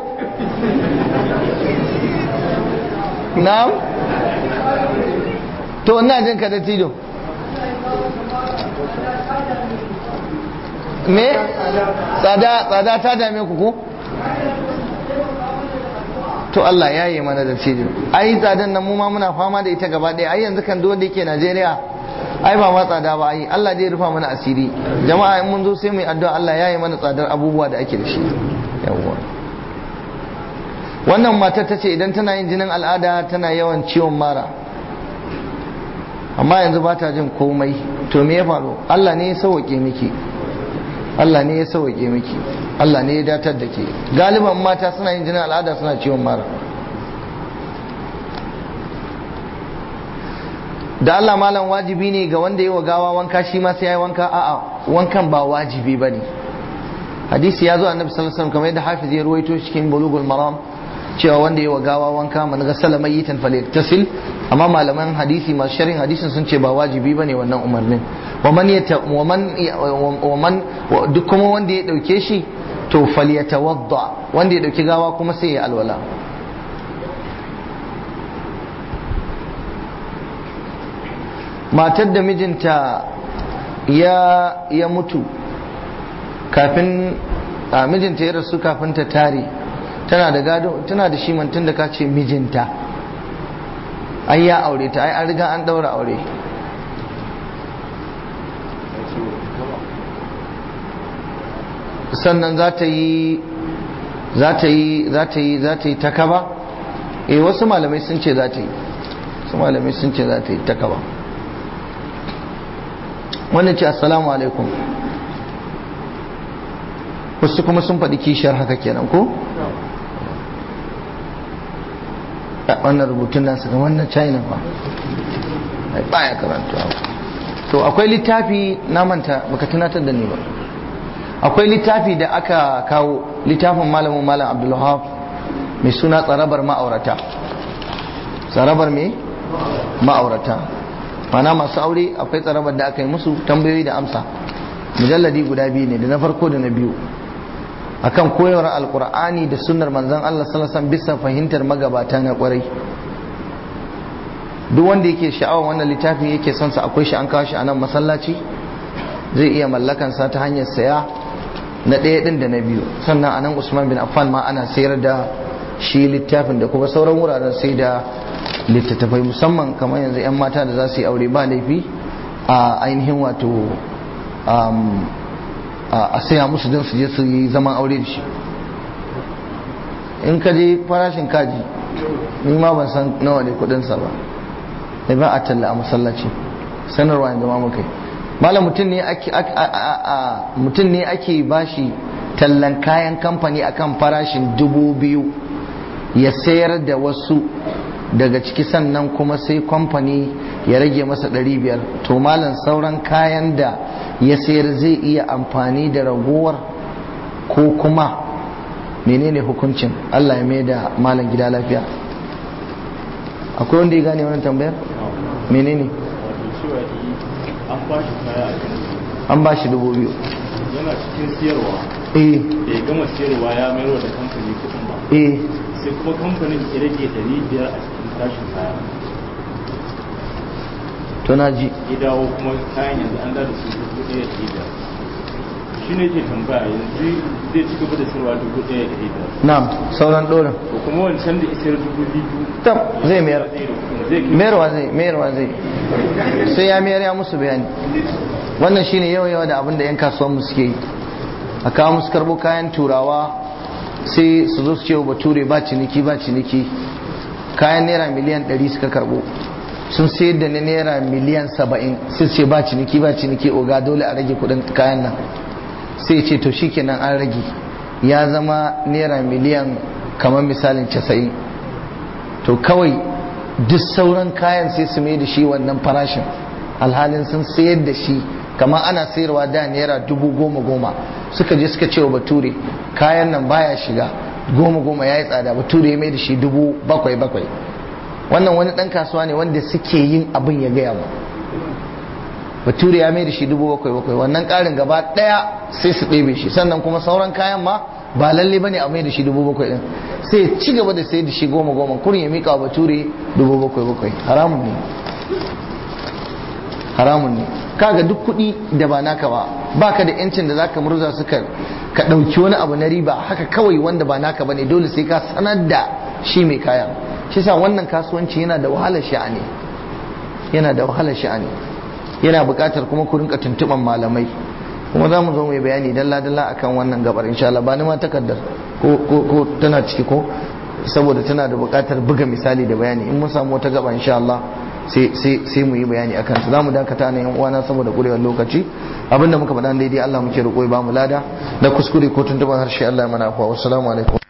na'am to ina jin ka da tijo me tsada tsada ta dame ku ko to Allah ya yi mana da tijo ai tsadan nan mu ma muna fama da ita gaba ɗaya ai yanzu kan duk wanda yake Najeriya ai ba ma tsada ba ai Allah zai rufa mana asiri jama'a in mun zo sai mu yi addu'a Allah ya yi mana tsadar abubuwa da ake da shi yawwa wannan matar ta ce idan tana yin jinin al'ada tana yawan ciwon mara amma yanzu ba ta jin komai to me ya faru Allah ne ya sauke miki Allah ne ya sauke miki Allah ne ya datar da ke galiban mata suna yin jinin al'ada suna ciwon mara da Allah malam wajibi ne ga wanda yi wa gawa wanka shi ma sai ya yi wanka a'a wankan ba wajibi ba ne hadisi ya zo annabi sallallahu alaihi wasallam kamar yadda hafiz ya ruwaito cikin bulugul maram cewa wanda yi wa gawa wanka man ghassala mayyitan falyaktasil amma malaman hadisi masu sharhin hadisin sun ce ba wajibi bane wannan umarnin wa man yata wa man wa man duk kuma wanda ya dauke shi to falyatawadda wanda ya dauki gawa kuma sai ya alwala matar da mijinta ya ya mutu kafin a mijinta ya rasu kafin ta tare tana da gado tana da shi mantun da ka ce mijinta ai ya aure ta ai an riga an daura aure sannan za ta yi za ta yi za ta yi za ta yi takaba eh wasu malamai sun ce za ta yi wasu malamai sun ce za ta yi takaba wannan ce assalamu alaikum wasu kuma sun faɗi kishiyar haka kenan ko wannan rubutun nasu ga wannan china ba baya karanta to akwai littafi na manta baka tunatar da ni ba akwai littafi da aka kawo littafin malamin malam abdulwahab mai suna tsarabar ma'aurata tsarabar mai ma'aurata mana masu aure akwai tsarabar da aka yi musu tambayoyi da amsa mujalladi guda biyu ne da na farko da na biyu akan koyarwar alkur'ani da sunnar manzon Allah sallallahu alaihi bisa fahimtar magabata na kwarai duk wanda yake sha'awar wannan littafin yake son sa akwai shi an kawo shi a nan masallaci zai iya mallakan sa ta hanyar saya na ɗaya ɗin da na biyu sannan a nan usman bin affan ma ana sayar da shi littafin da kuma sauran wuraren sai da littattafai musamman kamar yanzu 'yan mata da za su yi aure ba laifi a ainihin wato a saya musu don su je su yi zaman aure da shi in ka je farashin kaji ni ma ban san nawa ne kudinsa ba da ba a talla a masallaci sanarwa yanzu ma muka yi malam mutum ne ake mutum ne ake bashi tallan kayan kamfani akan farashin dubu biyu ya sayar da wasu daga ciki sannan kuma sai kamfani ya rage masa ɗari biyar to malam sauran kayan da ya sayar zai iya amfani da ragowar ko kuma menene hukuncin Allah ya mai da malam gida lafiya akwai wanda ya gane wannan tambayar menene an ba shi dubu biyu yana cikin siyarwa eh da ya gama siyarwa ya mayar da kamfani kuɗin ba eh sai kuma kamfanin ya rage ɗari biyar a cikin tashin kaya to na ji ya dawo kuma kayan yanzu an da su dubu ɗaya da ɗari biyar shi ne ke tambaya yanzu zai ci gaba da siyarwa dubu ɗaya da ɗari biyar na'am sauran ɗorin ko kuma wancan da isar dubu biyu tab zai mayar zai da kuɗin zai kai mayarwa zai mayarwa zai sai ya mayar ya musu bayani wannan shine yawa yawa da abin da yan kasuwan mu suke yi a kawo musu karbo kayan turawa sai su zo su ce wa bature ba ciniki ba ciniki kayan naira miliyan 100 suka karbo sun sayar da na naira miliyan 70 sai su ce ba ciniki ba ciniki oga dole a rage kudin kayan nan sai ce to shikenan an rage ya zama naira miliyan kamar misalin 90 to kawai duk sauran kayan sai su mai da shi wannan farashin alhalin sun sayar da shi kamar ana sayarwa da naira dubu goma goma suka je suka ce wa bature kayan nan baya shiga goma goma ya yi tsada bature ya mai da shi dubu bakwai bakwai wannan wani dan kasuwa ne wanda suke yin abin ya gaya mu bature ya mai da shi dubu bakwai bakwai wannan karin gaba daya sai su ɗebe shi sannan kuma sauran kayan ma ba lalle bane a mai da shi dubu bakwai din sai ya ci gaba da sai da shi goma goma kurin ya mika wa bature dubu bakwai bakwai haramun ne haramun ne kaga duk kuɗi da ba naka ba baka da yancin da zaka murza su ka ka ɗauki wani abu na riba haka kawai wanda ba naka bane dole sai ka sanar da shi mai kaya shi sa wannan kasuwanci yana da wahalar sha'ani yana da wahalar sha'ani yana buƙatar kuma ku rinka tuntuɓan malamai kuma za mu zo mai bayani dalla dalla akan wannan gabar insha Allah ba ni ma takardar ko ko ko tana ciki ko saboda tana da buƙatar buga misali da bayani in mun samu wata gaba insha Allah sai mu yi bayani akan su zamu dakata na yan uwana saboda kurewar lokaci abinda muka faɗa daidai Allah muke roƙo ya ba mu lada da kuskure ko tuntuban harshe Allah ya mana afwa wassalamu alaikum